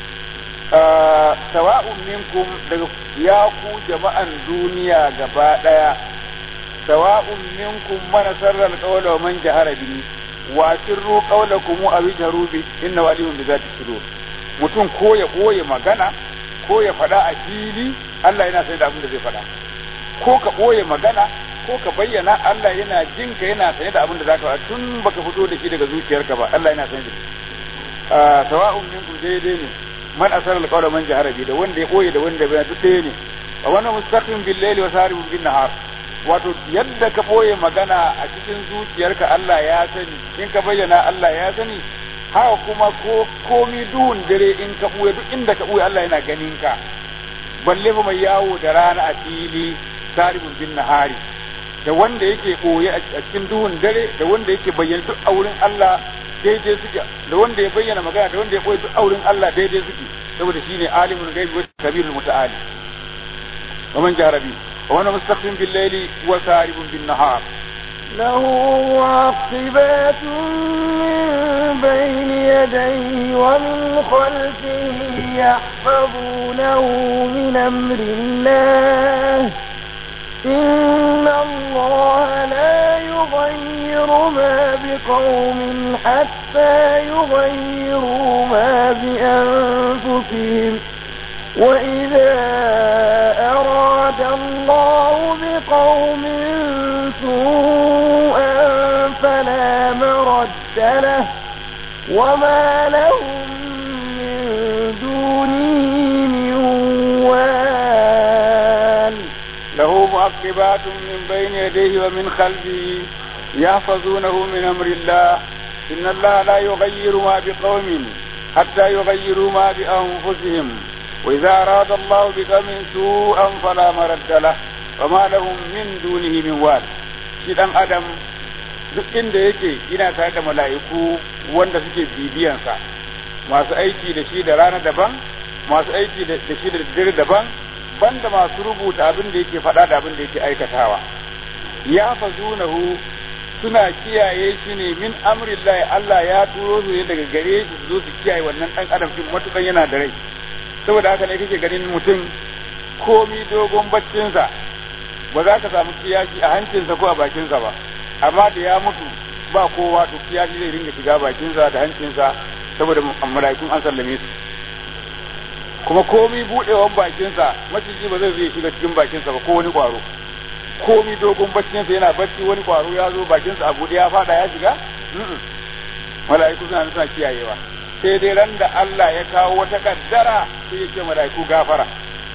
آه سواء منكم يا جماعة دنيا جباء سواء منكم من أسر القول ومن جهر به وأسروا قولكم أو اجهروا به إنه عليم بذات الصدور mutum ko ya ɓoye magana ko ya faɗa a fili Allah yana sai da abin da zai faɗa ko ka ɓoye magana ko ka bayyana Allah yana jin ka yana sanye da abin da zaka faɗa tun baka fito da shi daga zuciyarka ba Allah yana sanye da shi sawa'un minkum daidai ne man asara alqawla man jahara bi da wanda ya ɓoye da wanda bai duk ɗaya ne wa wannan mustaqim bil layli wa saribun bin nahar wato yadda ka ɓoye magana a cikin zuciyarka Allah ya sani in ka bayyana Allah ya sani haka kuma ko komi duhun dare in ka ɓuya duk inda ka ɓuya Allah yana ganin ka balle fa mai yawo da rana a fili saribun bin nahari da wanda yake ɓoye a cikin duhun dare da wanda yake bayyana duk a wurin Allah daidai suke da wanda ya bayyana magana da wanda ya ɓoye duk a wurin Allah daidai suke saboda shine alimul ghaibi wa kabirul muta'ali wa man jarabi wa man mustaqim bil layli wa saribun bin nahar له معقبات من بين يديه ومن خلفه يحفظونه من أمر الله إن الله لا يغير ما بقوم حتى يغيروا ما بأنفسهم وإذا أراد الله بقوم سوءا فلا مرد له وما لهم من دونه من وال له معقبات من بين يديه ومن خلفه يحفظونه من أمر الله إن الله لا يغير ما بقوم حتى يغيروا ما بأنفسهم وإذا أراد الله بقوم سوءا فلا مرد له وما لهم من دونه من وال shi dan adam duk inda yake yana tare da mala'iku wanda suke bibiyansa masu aiki da shi da rana daban masu aiki da shi da dare daban banda masu rubuta abin da yake faɗa da abin da yake aikatawa ya fazunahu suna kiyaye shi ne min amrillahi Allah ya turo su ne daga gare shi su zo su kiyaye wannan dan adam din matukan yana da rai saboda haka ne kake ganin mutum komi dogon baccinsa ba za ka samu kiyashi a hancinsa ko a bakinsa ba amma da ya mutu ba kowa to kiyashi zai ringa shiga bakinsa da hancinsa saboda mala'ikun an sallame su kuma komi budewan bakinsa maciji ba zai zai shiga cikin bakinsa ba ko wani kwaro komi dogon baccinsa yana bacci wani kwaro ya zo bakinsa a buɗe ya fada ya shiga mala'iku suna suna kiyayewa sai dai ran da Allah ya kawo wata kaddara sai ya ce mala'iku gafara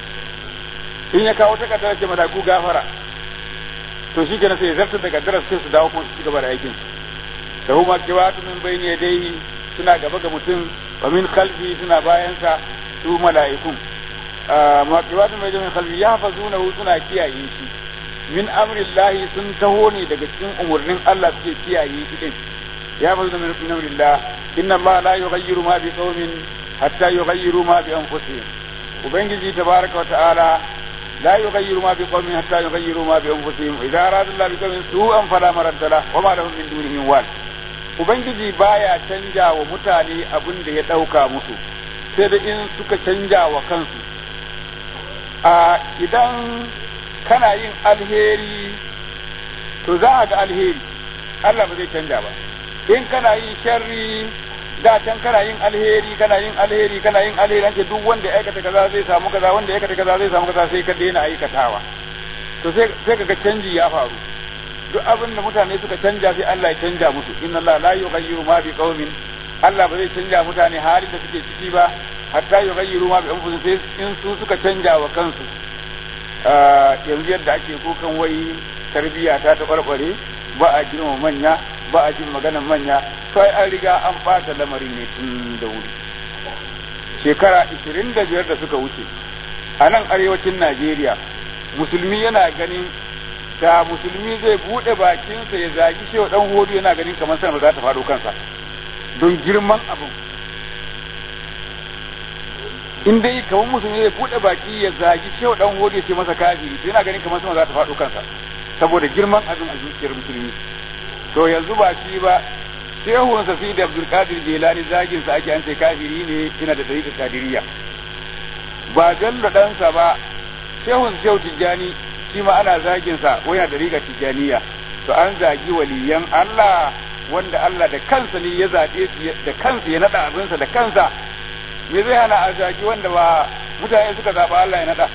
in ya kawo wata kaddara ce mala'iku gafara to shi kenan sai ya zartar da kaddara sai su dawo kuma su ci gaba da aikin da huma kiwatu min bayni yadayhi suna gaba ga mutum wa min khalfi suna bayansa su mala'ikun ma kiwatu min bayni khalfi yahfazunahu suna kiyaye shi min amrillahi sun taho ne daga cikin umurnin Allah suke kiyaye shi din ya fazu min amrillah inna Allah la yughayyiru ma bi qaumin hatta yughayyiru ma bi anfusihim ubangiji tabaraka wa ta'ala la yughayyiru ma bi qaumin hatta yughayyiru ma bi anfusihim idza arada Allah bi qaumin su'an fala maradda lahu wa ma lahum min dunihi wal ubangiji baya canja wa mutane abin da ya dauka musu sai da in suka canja wa kansu a idan kana yin alheri to za a ga alheri Allah ba zai canja ba in kana yin sharri da can kana yin alheri kana yin alheri kana yin alheri an ce duk wanda ya aikata kaza zai samu kaza wanda ya aikata kaza zai samu kaza sai ka daina aikatawa to sai sai kaga canji ya faru duk abin da mutane suka canja sai Allah ya canja musu inna Allah la yughayyiru ma bi qaumin Allah ba zai canja mutane halin da suke ciki ba hatta yughayyiru ma bi anfusihim sai in su suka canja wa kansu yanzu yadda ake kukan wai tarbiyya ta taɓarɓare ba a girma manya ba a jin maganar manya sai an riga an ɓata lamarin ne tun da wuri shekara ishirin da biyar da suka wuce a nan arewacin najeriya musulmi yana ganin da musulmi zai buɗe bakinsa ya zagi shewa ɗan hodu yana ganin kamar sama za ta faɗo kansa don girman abin in dai kamar musulmi zai buɗe baki ya zagi shehu dan hodi ya ce masa kafiri to yana ganin kamar sama za ta faɗo kansa saboda girman abin a zuciyar musulmi to yanzu ba shi ba shehun sa da Abdul Qadir Jilani zagin sa ake an ce kafiri ne ina da tariqa kadiriya ba Bello ɗansa ba shehun shehu Tijjani shi ma ana zagin sa ko yana da tariqa Tijjaniya to an zagi waliyan Allah wanda Allah da kansa ne ya zaɓe su da kansa ya naɗa abinsa da kansa me zai hana a zaki wanda ba mutane suka zaɓa Allah ya naɗa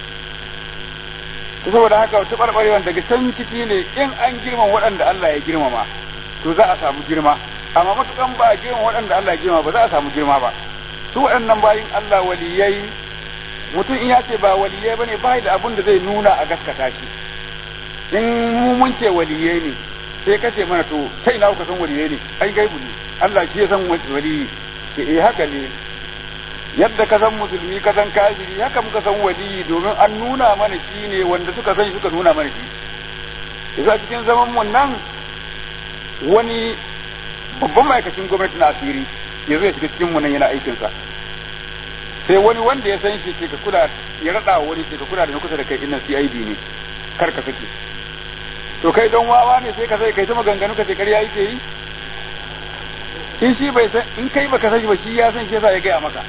saboda haka wata ɓarɓarewan daga can ciki ne in an girman waɗanda Allah ya girmama to za a samu girma amma matukan ba a girman waɗanda Allah ya girmama ba za a samu girma ba su waɗannan bayin Allah waliyai mutum in ya ce ba waliyai bane ba da abin da zai nuna a gaskata shi in mu mun ce waliyai ne sai ka ce mana to sai na kuka san waliyai ne ai gaibu ne Allah shi ya san waliyi eh haka ne yadda ka san musulmi ka san kafiri haka muka san waliyi domin an nuna mana shi ne wanda suka san suka nuna mana shi yasa cikin zaman mu nan wani babban ma'aikacin gwamnati na asiri ya zo ya shiga cikin mu nan yana aikin sa sai wani wanda ya san shi ke ka kula ya rada wani ke ka kula da na kusa da kai innan CID ne kar ka sake to kai don wawa ne sai ka sai kai ta maganganu ka ce ƙarya yake yi in shi bai san in kai baka sani ba shi ya san shi yasa ya gaya maka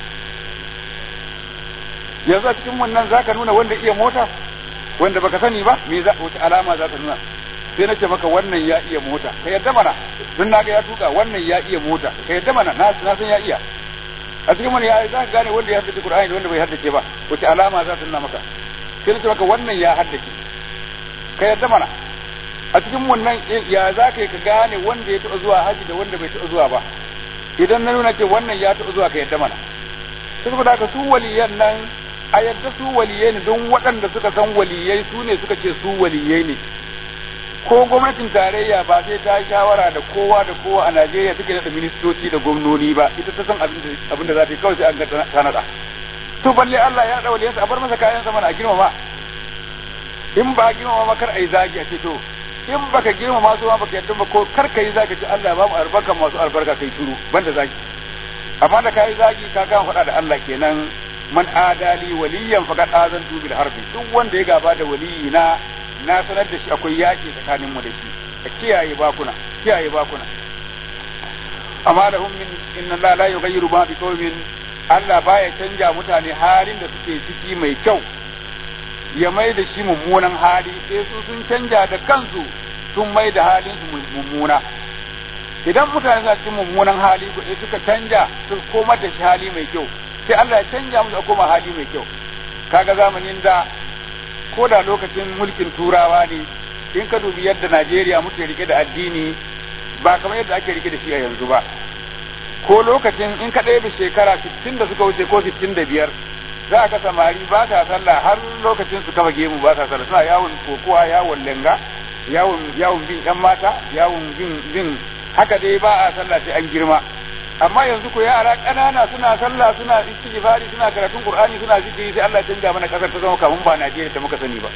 yanzu a cikin wannan zaka nuna wanda iya mota wanda baka sani ba me za wace alama za ta nuna sai nace maka wannan ya iya mota ka yadda mana don naga ya tuka wannan ya iya mota ka yadda mana na na san ya iya a cikin wani ya za ka gane wanda ya haddace Qur'ani da wanda bai haddace ba wace alama za ta nuna maka sai nace maka wannan ya haddace ka yadda mana a cikin wannan ya za ka yi ka gane wanda ya taɓa zuwa haji da wanda bai taɓa zuwa ba idan na nuna ce wannan ya taɓa zuwa ka yadda mana saboda haka su waliyan nan a yadda su waliyai ne don waɗanda suka san waliyai su ne suka ce su waliyai ne ko gwamnatin tarayya ba sai ta shawara da kowa da kowa a Najeriya take da ministoci da gwamnoni ba ita ta san abin da za ta yi kawai sai an ga ta nada to balle Allah ya dawo a bar masa kayan sama na girmama in ba girmama ma kar ai zagi a ce to in baka girmama su ma baka yadda ba ko kar kai zagi ce Allah ba mu albarka masu albarka kai turu banda zagi amma da kai zagi ka kan faɗa da Allah kenan man adali waliyan faqad azantu bil harbi duk wanda ya gaba da waliyina na sanar da shi akwai yaƙi tsakanin mu da shi a kiyaye bakuna kiyaye bakuna amma lahum min inna Allah la yughayyiru ma bi qaumin Allah baya canja mutane halin da suke ciki mai kyau ya mai da shi mummunan hali sai su sun canja da kansu sun mai da halin su mummuna idan mutane suna cikin mummunan hali sai suka canja su komar da shi hali mai kyau sai Allah ya canja musu a koma hali mai kyau kaga zamanin da ko da lokacin mulkin turawa ne in ka dubi yadda Najeriya muke rike da addini ba kamar yadda ake rike da shi a yanzu ba ko lokacin in ka ɗaya shekara 60 da suka wuce ko 65 za ka samari ba sa sallah har lokacin su kafa gemu ba sa sallah suna yawon kokowa yawon lenga yawon yawon bin yan mata yawon bin bin haka dai ba a sallah sai an girma amma yanzu ko yara ƙanana suna sallah suna istighfari suna karatun qur'ani suna zikiri sai Allah ya canja mana kasar ta zama kamun ba Najeriya da muka sani ba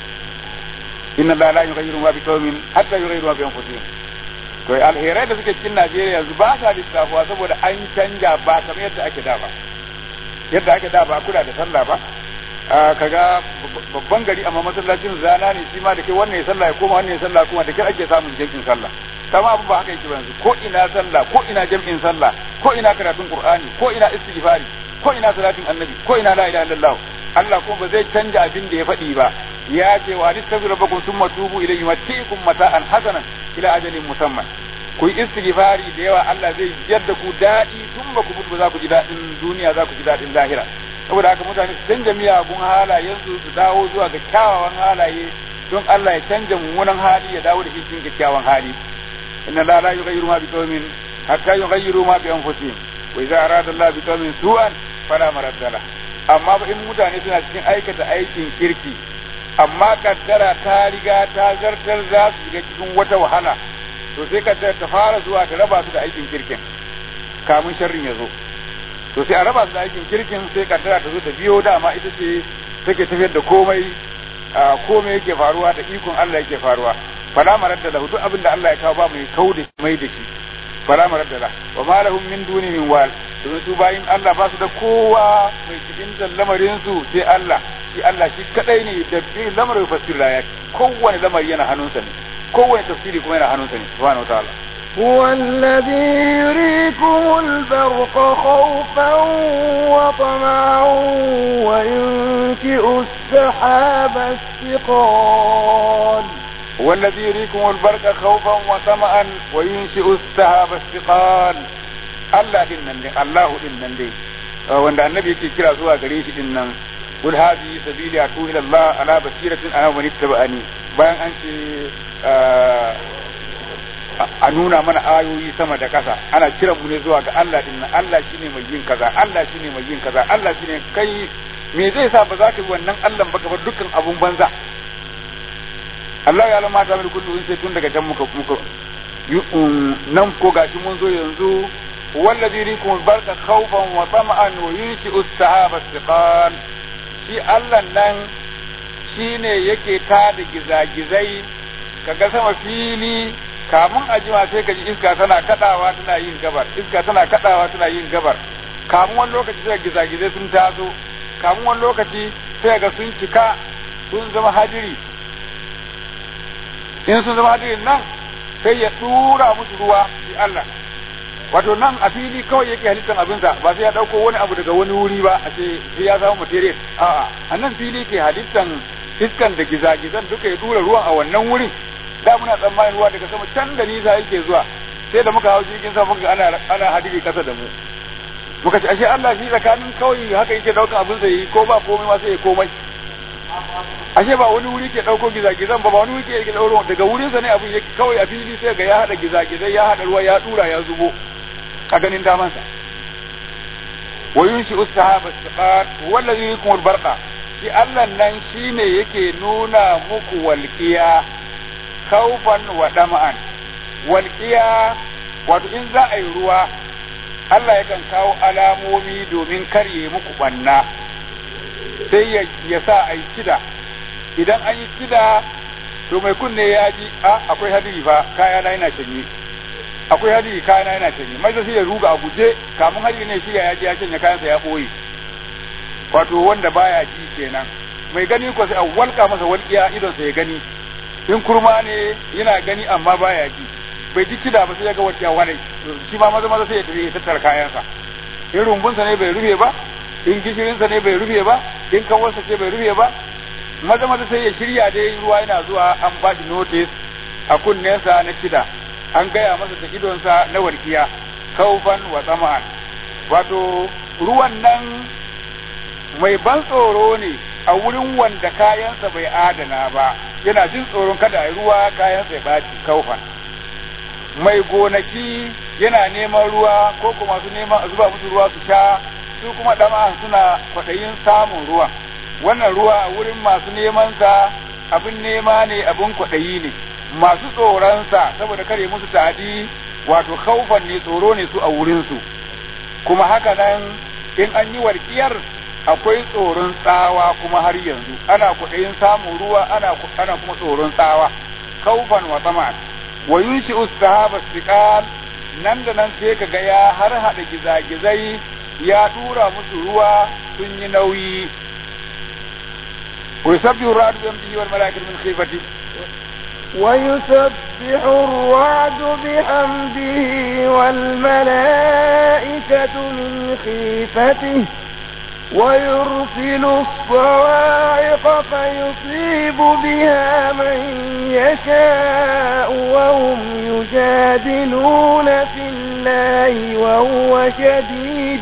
inna Allah la yughayyiru ma biqaumin hatta yughayyiru ma bi anfusihim to alherai da suke cikin Najeriya yanzu ba sa lissafuwa saboda an canja ba kamar yadda ake da ba yadda ake da ba kula da sallah ba kaga babban gari amma masallacin zana ne shi ma da ke wannan ya sallah ya koma wannan ya sallah kuma da ke ake samun jam'in sallah kama abu ba haka yake ba yanzu ko ina sallah ko ina jam'in sallah ko ina karatun qur'ani ko ina istighfari ko ina salatin annabi ko ina la ilaha illallah Allah kuma ba zai canja abin da ya faɗi ba ya ce wa astaghfiru rabbakum thumma tubu ilayhi yumatiikum mata'an hasanan ila ajalin musamman ku yi istighfari da yawa Allah zai yadda ku daɗi tun ba ku mutu ba za ku ji daɗin duniya za ku ji daɗin lahira saboda haka mutane su canja miyagun halayensu su dawo zuwa ga kyawawan halaye don Allah ya canja mummunan hali ya dawo da shi cikin kyakkyawan hali inna la la yughayyiru ma biqaumin hatta yughayyiru ma bi anfusihim wa idza arada Allah biqaumin su'an fala maradda la amma ba in mutane suna cikin aikata aikin kirki amma kaddara ta riga ta zartar za su shiga cikin wata wahala to sai kaddara ta fara zuwa ta raba su da aikin kirkin kamun sharrin ya zo to sai a raba su da aikin kirkin sai kaddara ta zo ta biyo dama ita ce take tafiyar da komai komai yake faruwa da ikon Allah yake faruwa fala maradda lahu duk abin da Allah ya kawo ba mai kau da mai da shi fala maradda la wa ma lahum min duni min wal domin su bayin Allah ba su da kowa mai cikin lamarin su sai Allah shi Allah shi kadai ne da bi lamarin fasir ya kowane lamari yana hannunsa ne kowane tafsiri kuma yana hannunsa ne subhanahu wa ta'ala هو الذي يريكم البرق خوفا وطمعا وينشئ السحاب الثقال هو الذي يريكم البرق خوفا وطمعا وينشئ السحاب الثقال الله دينن دي الله دينن دي wanda annabi yake kira zuwa gare shi din nan kul hadhihi sabili atu ila Allah ala basiratin ana wa nittaba'ani bayan an ce a nuna mana ayoyi sama da ƙasa ana kiran mu ne zuwa ga Allah din nan Allah shine mai yin kaza Allah shine mai yin kaza Allah shine kai me zai sa ba za ka yi wannan Allah ba ka bar dukkan abun banza Allah ya lamata mai kullu sai tun daga can muka muka nan ko gashi mun zo yanzu wallazi yurikum barka khawfan wa tama'an wa yunshi'u as-sahaba istiqal shi Allah nan shine yake tada gizagizai kaga sama fili kamun a jima sai ka ji iska tana kadawa tana yin gabar iska tana kadawa tana yin gabar kamun wani lokaci sai gizagizai sun taso kamun wani lokaci sai ga sun cika sun zama hadiri in sun zama hadirin nan sai ya tura musu ruwa shi Allah wato nan a fili kawai yake halittar abinsa ba sai ya dauko wani abu daga wani wuri ba a ce sai ya samu material a'a a nan fili ke halittan iskan da gizagizan duka ya tura ruwan a wannan wurin da muna tsammanin ruwa daga sama can da nisa yake zuwa sai da muka hau jirgin sama muka ana ana hadiri kasa da mu muka ce ashe Allah shi tsakanin kawai haka yake daukan abin sa yi ko ba komai ma sai ya komai ashe ba wani wuri ke dauko gizagizan ba ba wani wuri ke dauko daga wurin sa ne abin yake kawai a fili sai ga ya hada gizagizai ya hada ruwa ya dura ya zubo a ganin daman sa wa yunshi ustahaba istiqat wallazi yukum albarqa shi Allah nan shine yake nuna muku walqiya kaufan wa dama'an walƙiya wato in za a yi ruwa Allah yakan kawo alamomi domin karye muku banna sai ya sa a yi kida idan an yi kida to mai kunne ya ji a akwai hadiri fa kaya na yana canye akwai hadiri kaya na yana canye mai sai ya ruga a guje kamun hadiri ne shi ya ji ya canye kayansa ya ɓoye wato wanda baya ji kenan mai gani ko sai a walƙa masa walƙiya idonsa ya gani in kurma ne yana gani amma baya ji bai ji kida ba sai ya ga wacce wani shi ma maza maza sai ya tafi ya tattara kayansa in rumbunsa ne bai rufe ba in gishirinsa ne bai rufe ba in kawarsa ce bai rufe ba maza maza sai ya shirya dai ruwa yana zuwa an ba shi notice a kunnensa na kida an gaya masa da idonsa na warkiya kaufan wa tsama'an wato ruwan nan mai ban tsoro ne a wurin wanda kayansa bai adana ba yana jin tsoron kada a ruwa kayansa ya baci kaufan mai gonaki yana neman ruwa ko kuma su neman a zuba musu ruwa su sha su kuma dama suna kwaɗayin samun ruwa wannan ruwa a wurin masu neman sa abin nema ne abin kwaɗayi ne masu tsoronsa saboda kare musu ta'adi wato kaufan ne tsoro ne su a wurinsu kuma haka nan in an yi warkiyar akwai tsoron tsawa kuma har yanzu ana kuɗayin samun ruwa ana ana kuma tsoron tsawa kaufan wa tsaman wa yunshi ustahaba siqal nan da nan sai kaga ya har hada gizagizai ya tura musu ruwa sun yi nauyi wa yusabbihu ra'du bi amdihi wal malaikatu min khifati ويسبح الرعد بحمده والملائكة من خيفته ويرسل الصواعق فيصيب بها من يشاء وهم يجادلون في الله وهو شديد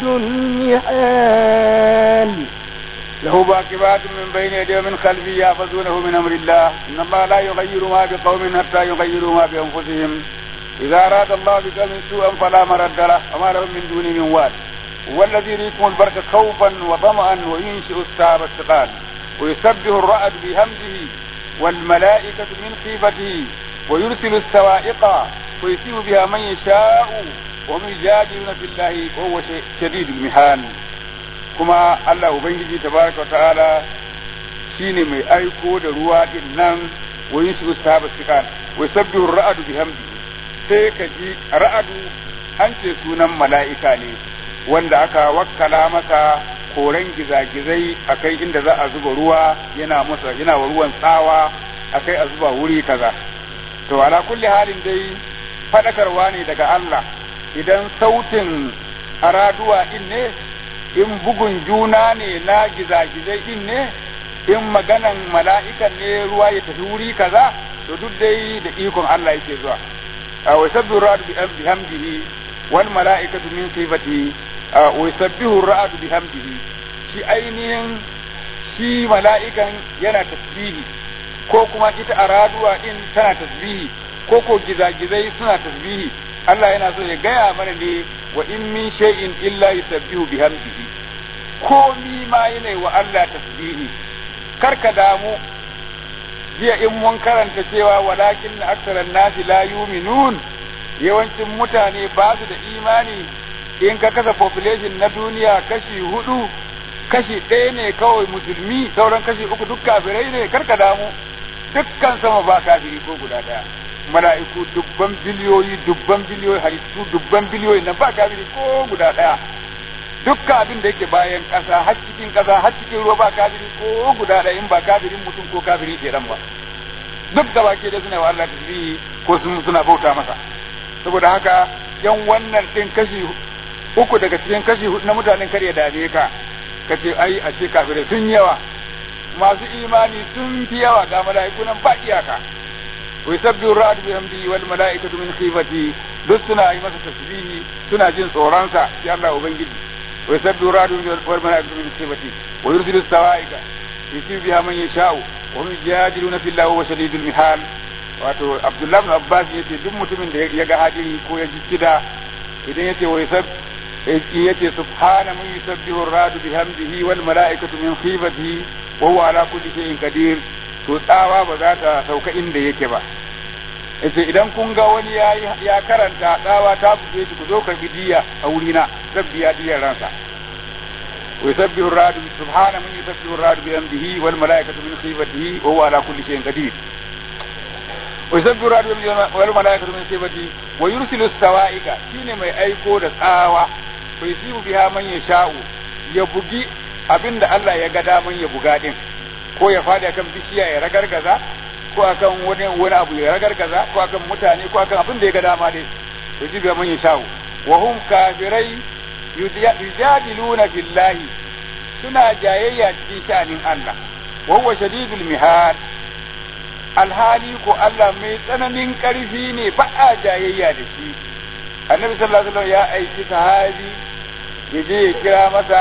المحال له باقبات من بين يديه ومن خلفه يحفظونه من امر الله ان الله لا يغير ما بقوم حتى يغيروا ما بانفسهم اذا اراد الله بقوم سوءا فلا مرد له وما لهم من دونه من وال هو الذي يريكم البرق خوفا وطمعا وينشئ السحاب الثقال ويسبح الرعد بهمده والملائكة من خيفته ويرسل السوائق ويصيب بها من يشاء وهم يجادلون في الله وهو شديد المحال kuma Allah Ubangiji tabaraka wa ta'ala shine mai aiko da ruwa din nan wa yusu sahaba sikan wa sabbihu ra'adu bihamdihi sai ka ji ra'adu an ce sunan mala'ika ne wanda aka wakkala masa koren gizagizai akai inda za a zuba ruwa yana masa yana wa ruwan tsawa akai a zuba wuri kaza to ala kulli halin dai fadakarwa ne daga Allah idan sautin araduwa din ne in bugun juna ne na gizagizai din ne in maganan mala'ikan ne ruwa ya tafi wuri kaza to duk dai da ikon Allah yake zuwa wa sabbihu ra'd bi hamdihi wal mala'ikatu min sifatihi wa yusabbihu ra'd bi hamdihi shi ainihin shi mala'ikan yana tasbihi ko kuma ita araduwa din tana tasbihi ko ko gizagizai suna tasbihi Allah yana so ya gaya mana ne wa in min shay'in illa yusabbihu bihamdihi komi ma yana wa Allah tasbihi kar ka damu jiya in mun karanta cewa walakin aksaran nasi la yuminun yawancin mutane ba su da imani in ka kasa population na duniya kashi hudu kashi ɗaya ne kawai musulmi sauran kashi uku duk kafirai ne kar ka damu dukkan sama ba kafiri ko guda ɗaya mala'iku dubban biliyoyi dubban biliyoyi halittu dubban biliyoyi na ba kafiri ko guda ɗaya dukkan abin da yake bayan ƙasa har cikin ƙasa har cikin ruwa ba kafiri ko guda ɗaya in ba kafirin mutum ko kafirin kenan ba duk da baki da suna wa Allah tasbihi ko sun suna bauta masa saboda haka yan wannan ɗin kashi uku daga cikin kashi hudu na mutanen kar ya dame ka ka ce ai a ce kafirai sun yawa masu imani sun fi yawa ga mala'iku nan ba iyaka ويسبح الرعد بحمده والملائكة من خيفته duk suna yi masa tasbihi suna jin tsoronsa ya Allah ubangiji wa yusabbihu radu wal malaikatu min sifati wa yursilu sawaika yusibu biha man yasha'u wa hum yajadiluna fillahi wa shadidul mihal wato Abdullah ibn Abbas yace duk mutumin da ya ga hadiri ko ya ji kida idan yace wa yusab yace subhana man yusabbihu radu bihamdihi wal malaikatu min khifatihi wa huwa ala kulli shay'in qadir to tsawa ba za ta sauka inda yake ba yace idan kun ga wani ya ya karanta tsawa ta buge shi ku zo karbi diya a wurina zan biya diyar ransa wa yusabbihu ar-radu subhana man yusabbihu ar-radu bi amdihi wal malaikatu min khifatihi wa huwa ala kulli shay'in qadir wa yusabbihu ar-radu bi wal malaikatu min khifatihi wa yursilu as-sawa'ika shine mai aiko da tsawa fa yusibu biha man yasha'u ya bugi abinda Allah ya ga daman ya buga din ko ya fadi akan bishiya ya ragargaza ko akan wani wani abu ya ragargaza ko akan mutane ko akan abin da ya ga dama dai to ji man yasha'u wa hum kafirai yujadiluna billahi suna jayayya cikin sha'anin Allah wa huwa shadidul mihal alhali ko Allah mai tsananin karfi ne ba a jayayya da shi annabi sallallahu alaihi wasallam ya aiki sahabi ya je ya kira masa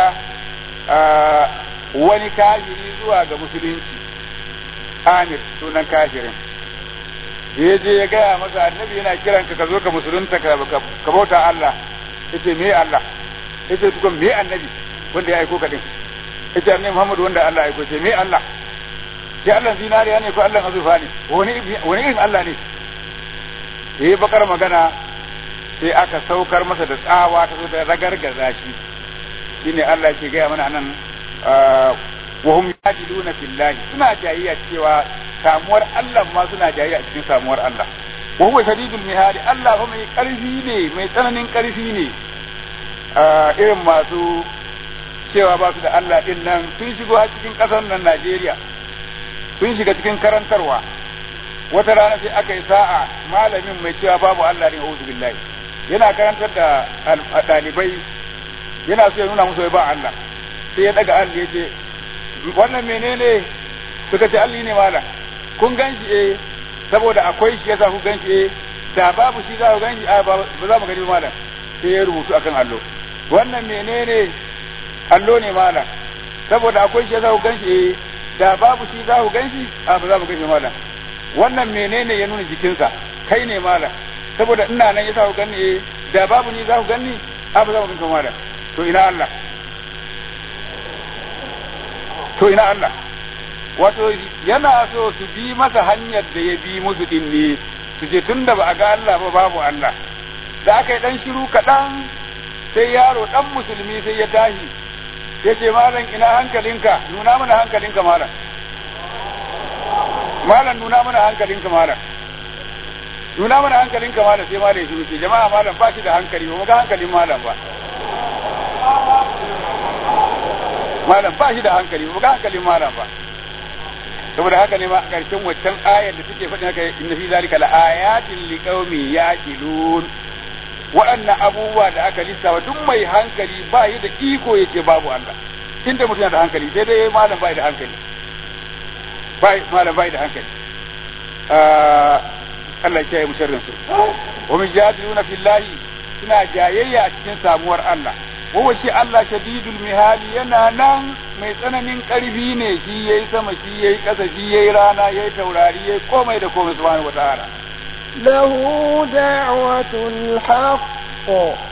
wani kafiri zuwa ga musulunci Amir sunan kafirin ya je ya gaya masa annabi yana kiran ka zo ka musulunta ka bauta Allah yace me Allah yace tukun me annabi wanda ya aiko ka din yace annabi Muhammad wanda Allah ya aiko ce me Allah ya Allah zinariya ne ko Allah azufa ne wani wani irin Allah ne yayi bakar magana sai aka saukar masa da tsawa ta zo da ragargaza shi shine Allah ke gaya mana nan wa hum yajiduna fillahi suna jayayya cewa samuwar Allah ma suna jayayya cikin samuwar Allah wa huwa shadidul mihali Allah fa mai karfi ne mai tsananin karfi ne irin masu cewa ba su da Allah din nan sun shigo a cikin kasar nan Najeriya sun shiga cikin karantarwa wata rana sai aka yi sa'a malamin mai cewa babu Allah ne a'udhu billahi yana karantar da ɗalibai yana so ya nuna musu ba Allah sai ya daga Allah ya ce wannan menene suka ce Allah ne mala kun ganshi eh saboda akwai shi yasa ku ganshi eh da babu shi za ku ganshi a ba za mu gani malam sai ya rubutu akan allo wannan menene allo ne malam saboda akwai shi yasa ku ganshi eh da babu shi za ku ganshi a ba za mu ganshi malam wannan menene ya nuna jikinsa kai ne malam saboda ina nan yasa ku ganni eh da babu ni za ku ganni a ba za mu ganshi malam to ina Allah to ina Allah wato yana so su bi masa hanyar da ya bi musu din ne su ce tun da ba a ga Allah ba babu Allah da aka yi dan shiru kaɗan sai yaro dan musulmi sai ya tashi ya ce malam ina hankalinka nuna mana hankalinka malam malam nuna mana hankalinka malam nuna mana hankalinka malam sai malam ya shiru ce jama'a malam ba shi da hankali ba mu ga hankalin malam ba malam ba shi da hankali ba ga hankalin malam ba saboda haka ne ma a ƙarshen waccan ayar da suke faɗin haka inna fi zalika la ayatin liqaumi yaqilun waɗannan abubuwa da aka lissafa duk mai hankali ba yi da iko yace babu Allah inda mutum da hankali sai dai malam bai da hankali bai malam bai da hankali Allah ya kiyaye mu sharrin su wa min jadiluna fillahi suna jayayya a cikin samuwar Allah wawa shi Allah shadidul mihali yana nan mai tsananin ƙarfi ne shi yayi sama shi yayi ƙasa shi yayi rana yayi taurari yayi komai da komai subhanahu wataala له دعوة الحق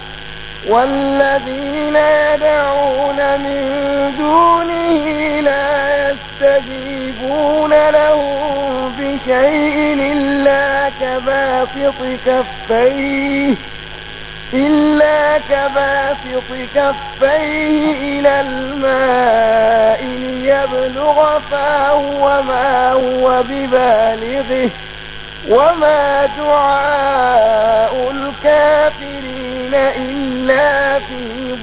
والذين يدعون من دونه لا يستجيبون لهم بشيء إلا كباسط كفيه إلا كباسط كفيه إلى الماء ليبلغ فاه وما هو ببالغه وما دعاء الكافرين إلا في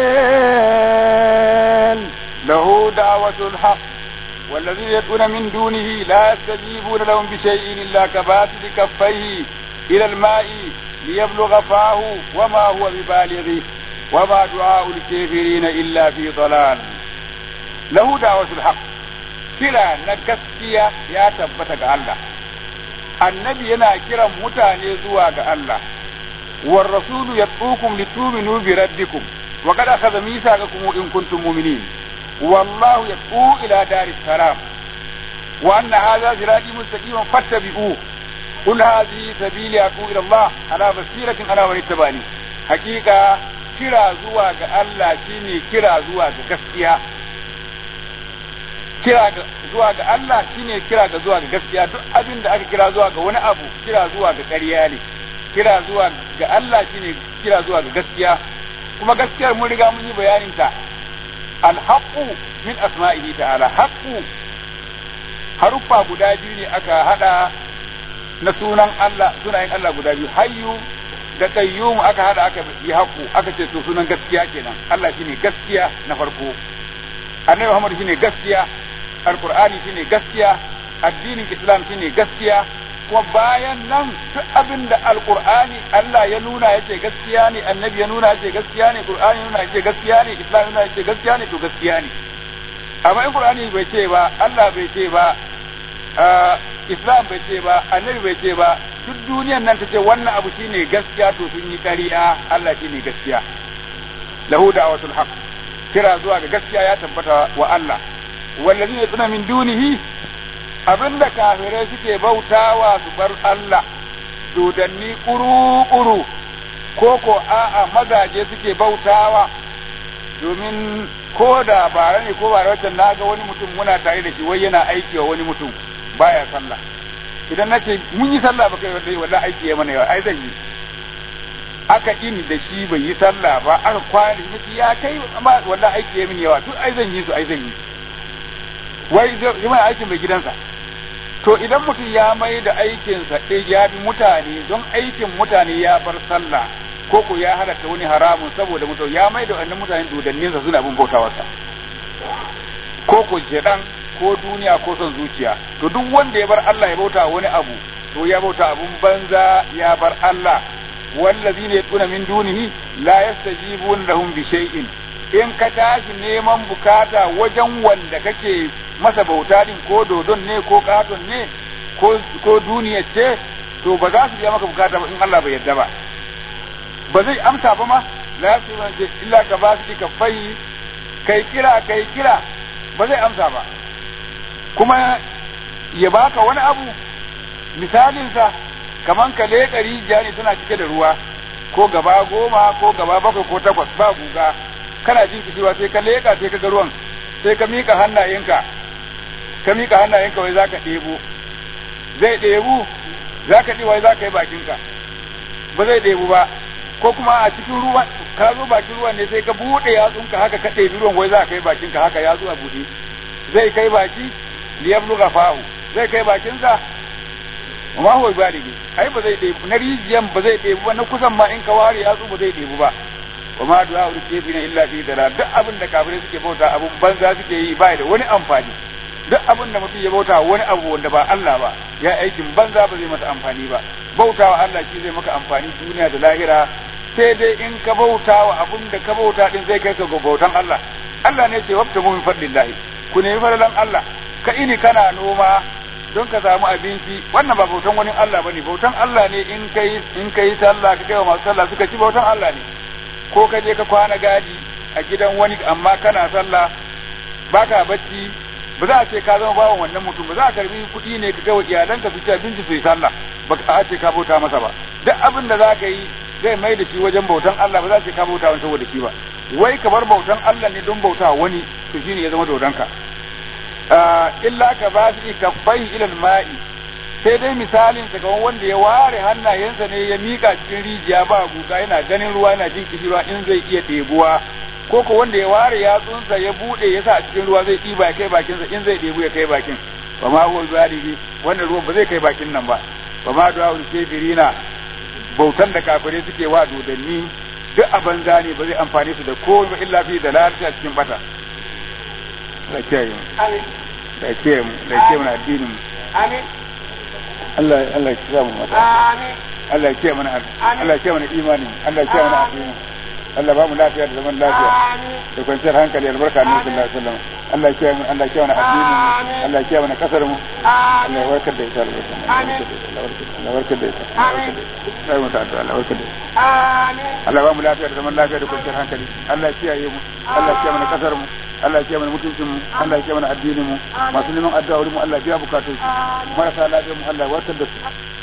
ضلال له دعوة الحق والذين يدعون من دونه لا يستجيبون لهم بشيء إلا كباسط كفيه إلى الماء ليبلغ فاه وما هو ببالغه وما دعاء الكافرين إلا في ضلال له دعوة الحق kira na gaskiya ya tabbata ga Allah annabi yana kiran mutane zuwa ga Allah war rasulu yatsukum lituminu bi rabbikum wa qad akhadha mithaqakum in kuntum mu'minin wallahu yat'u ila daris salam wa anna hadha sirati mustaqiman fattabi'uhu قل هذه سبيلي أدعو إلى الله على بصيرة أنا ومن اتبعني حقيقة kira zuwa ga Allah shine kira zuwa ga gaskiya kira zuwa ga Allah shine kira ga zuwa ga gaskiya duk abin da aka kira zuwa ga wani abu kira zuwa ga ƙarya ne kira zuwa ga Allah shine kira zuwa ga gaskiya kuma gaskiyar mun riga mun yi bayanin ta alhaqu min asma'ihi ta'ala haqqu haruffa guda biyu ne aka hada na sunan Allah sunayen Allah guda biyu hayyu da qayyum aka hada aka yi haƙu aka ce to sunan gaskiya kenan Allah shine gaskiya na farko annabi Muhammad shine gaskiya alqur'ani shine gaskiya addinin islam shine gaskiya kuma bayan nan duk abin da alqur'ani Allah ya nuna yace gaskiya ne annabi ya nuna yace gaskiya ne qur'ani ya nuna yace gaskiya ne islam ya nuna yace gaskiya ne to gaskiya ne amma in qur'ani bai ce ba Allah bai ce ba islam bai ce ba annabi bai ce ba duk duniyan nan ta ce wannan abu shine gaskiya to sun yi ƙarya Allah shine gaskiya lahu da'watul haqq kira zuwa ga gaskiya ya tabbata wa Allah wallazina yatuna min dunihi abinda kafirai suke bautawa su bar Allah dodanni kuru-kuru ko ko a'a mazaje suke bautawa domin ko da bara ne ko bara wacce na ga wani mutum muna tare da shi wai yana aiki wa wani mutum baya sallah idan na ce mun yi sallah ba kai wallahi wallahi aiki ya mana yawa ai zan yi aka ini da shi bai yi sallah ba aka kwana da shi ya kai amma wallahi aiki ya mini yawa duk ai zan yi su ai zan yi wai zai mai aikin mai gidansa to idan mutum ya mai da aikinsa ɗaya ya bi mutane don aikin mutane ya bar sallah ko ko ya halatta wani haramun saboda mutum ya mai da wannan mutane dodanninsa suna bin bautawarsa ko ko shedan ko duniya ko son zuciya to duk wanda ya bar Allah ya bauta wani abu to ya bauta abun banza ya bar Allah wallazina yatuna min dunihi la yastajibuna lahum bi shay'in in ka tashi neman bukata wajen wanda kake masa bauta din ko dodon ne ko katon ne ko ko duniya ce to ba za su biya maka bukata ba in Allah bai yarda ba ba zai amsa ba ma la yastajibuna illa ka ba su ka fayi kai kira kai kira ba zai amsa ba kuma ya baka wani abu misalinsa kaman ka leƙa rijiya ne tana cike da ruwa ko gaba goma ko gaba bakwai ko takwas ba guga kana jin kishiwa sai ka leƙa sai ka ga ruwan sai ka miƙa hannayenka ka miƙa hannayenka wai zaka ɗebo zai ɗebu zaka ɗi wai zaka yi bakinka ba zai ɗebu ba ko kuma a cikin ruwan ka zo bakin ruwan ne sai ka buɗe yatsunka haka ka ɗebi ruwan wai za ka yi bakinka haka yatsu a buɗe zai kai baki liyabluga fahu zai kai bakinsa ma huwa baligi ai ba zai ɗebu na rijiyan ba zai ɗebu ba na kusan ma in ka ware yatsu ba zai ɗebu ba wa ma du'a ul kafina illa fi dalal duk abin da kafirai suke bauta abun banza suke yi ba da wani amfani duk abin da mutum ya bauta wani abu wanda ba Allah ba ya aikin banza ba zai masa amfani ba bautawa Allah shi zai maka amfani duniya da lahira sai dai in ka bautawa abin da ka bauta din zai kai ka ga bautan Allah Allah ne ce wabta min fadlillahi ku nemi fadalan Allah ka ini kana noma don ka samu abinci wannan ba bautan wani Allah bane bautan Allah ne in kai in kai sallah ka kai wa masu sallah suka ci bautan Allah ne ko ka je ka kwana gadi a gidan wani amma kana sallah baka bacci ba za a ce ka zama bawan wannan mutum ba za a karbi kuɗi ne ka kai wa iyalanka su ci abinci su yi sallah ba a ce ka bauta masa ba duk abin da za ka yi zai mai da shi wajen bautan Allah ba za a ce ka bauta wani saboda shi ba wai ka bar bautan Allah ne don bauta wani to shine ya zama dodonka illa ka ba su kaffai ilal ma'i sai dai misalin sa kamar wanda ya ware hannayensa ne ya mika cikin rijiya ba guga yana ganin ruwa yana jin kishirwa in zai iya ɗebuwa ko ko wanda ya ware yatsunsa ya bude ya sa a cikin ruwa zai ɗiba ya kai bakinsa in zai ɗebu ya kai bakin ba ma huwa zalibi wannan ruwan ba zai kai bakin nan ba ba ma du'a ul kafirina bautan da kafirai suke wa dodanni duk a banza ne ba zai amfane su da komai ba illa fi dalalata cikin bata da kiyaye mu da kiyaye mu da kiyaye mu addinin mu amin Allah Allah ya kiyaye mu mata amin Allah ya kiyaye mana Allah ya kiyaye mana imani Allah ya kiyaye mana addini Allah ba mu lafiya da zaman lafiya da kwanciyar hankali albarka ne sallallahu alaihi wasallam Allah ya kiyaye mu Allah ya kiyaye mana addinin mu Allah ya kiyaye mana kasar mu Allah ya warkar da ita Allah ya warkar da ita sai mu ta'adda Allah warkar da ita Allah ba mu lafiya da zaman lafiya da kwanciyar hankali Allah ya kiyaye mu Allah ya kiyaye mana kasar mu Allah ya kiyaye mana mutuncin mu Allah ya kiyaye mana addinin mu masu neman addu'a wurin mu Allah ya biya bukatun su marasa lafiya mu Allah ya warkar da su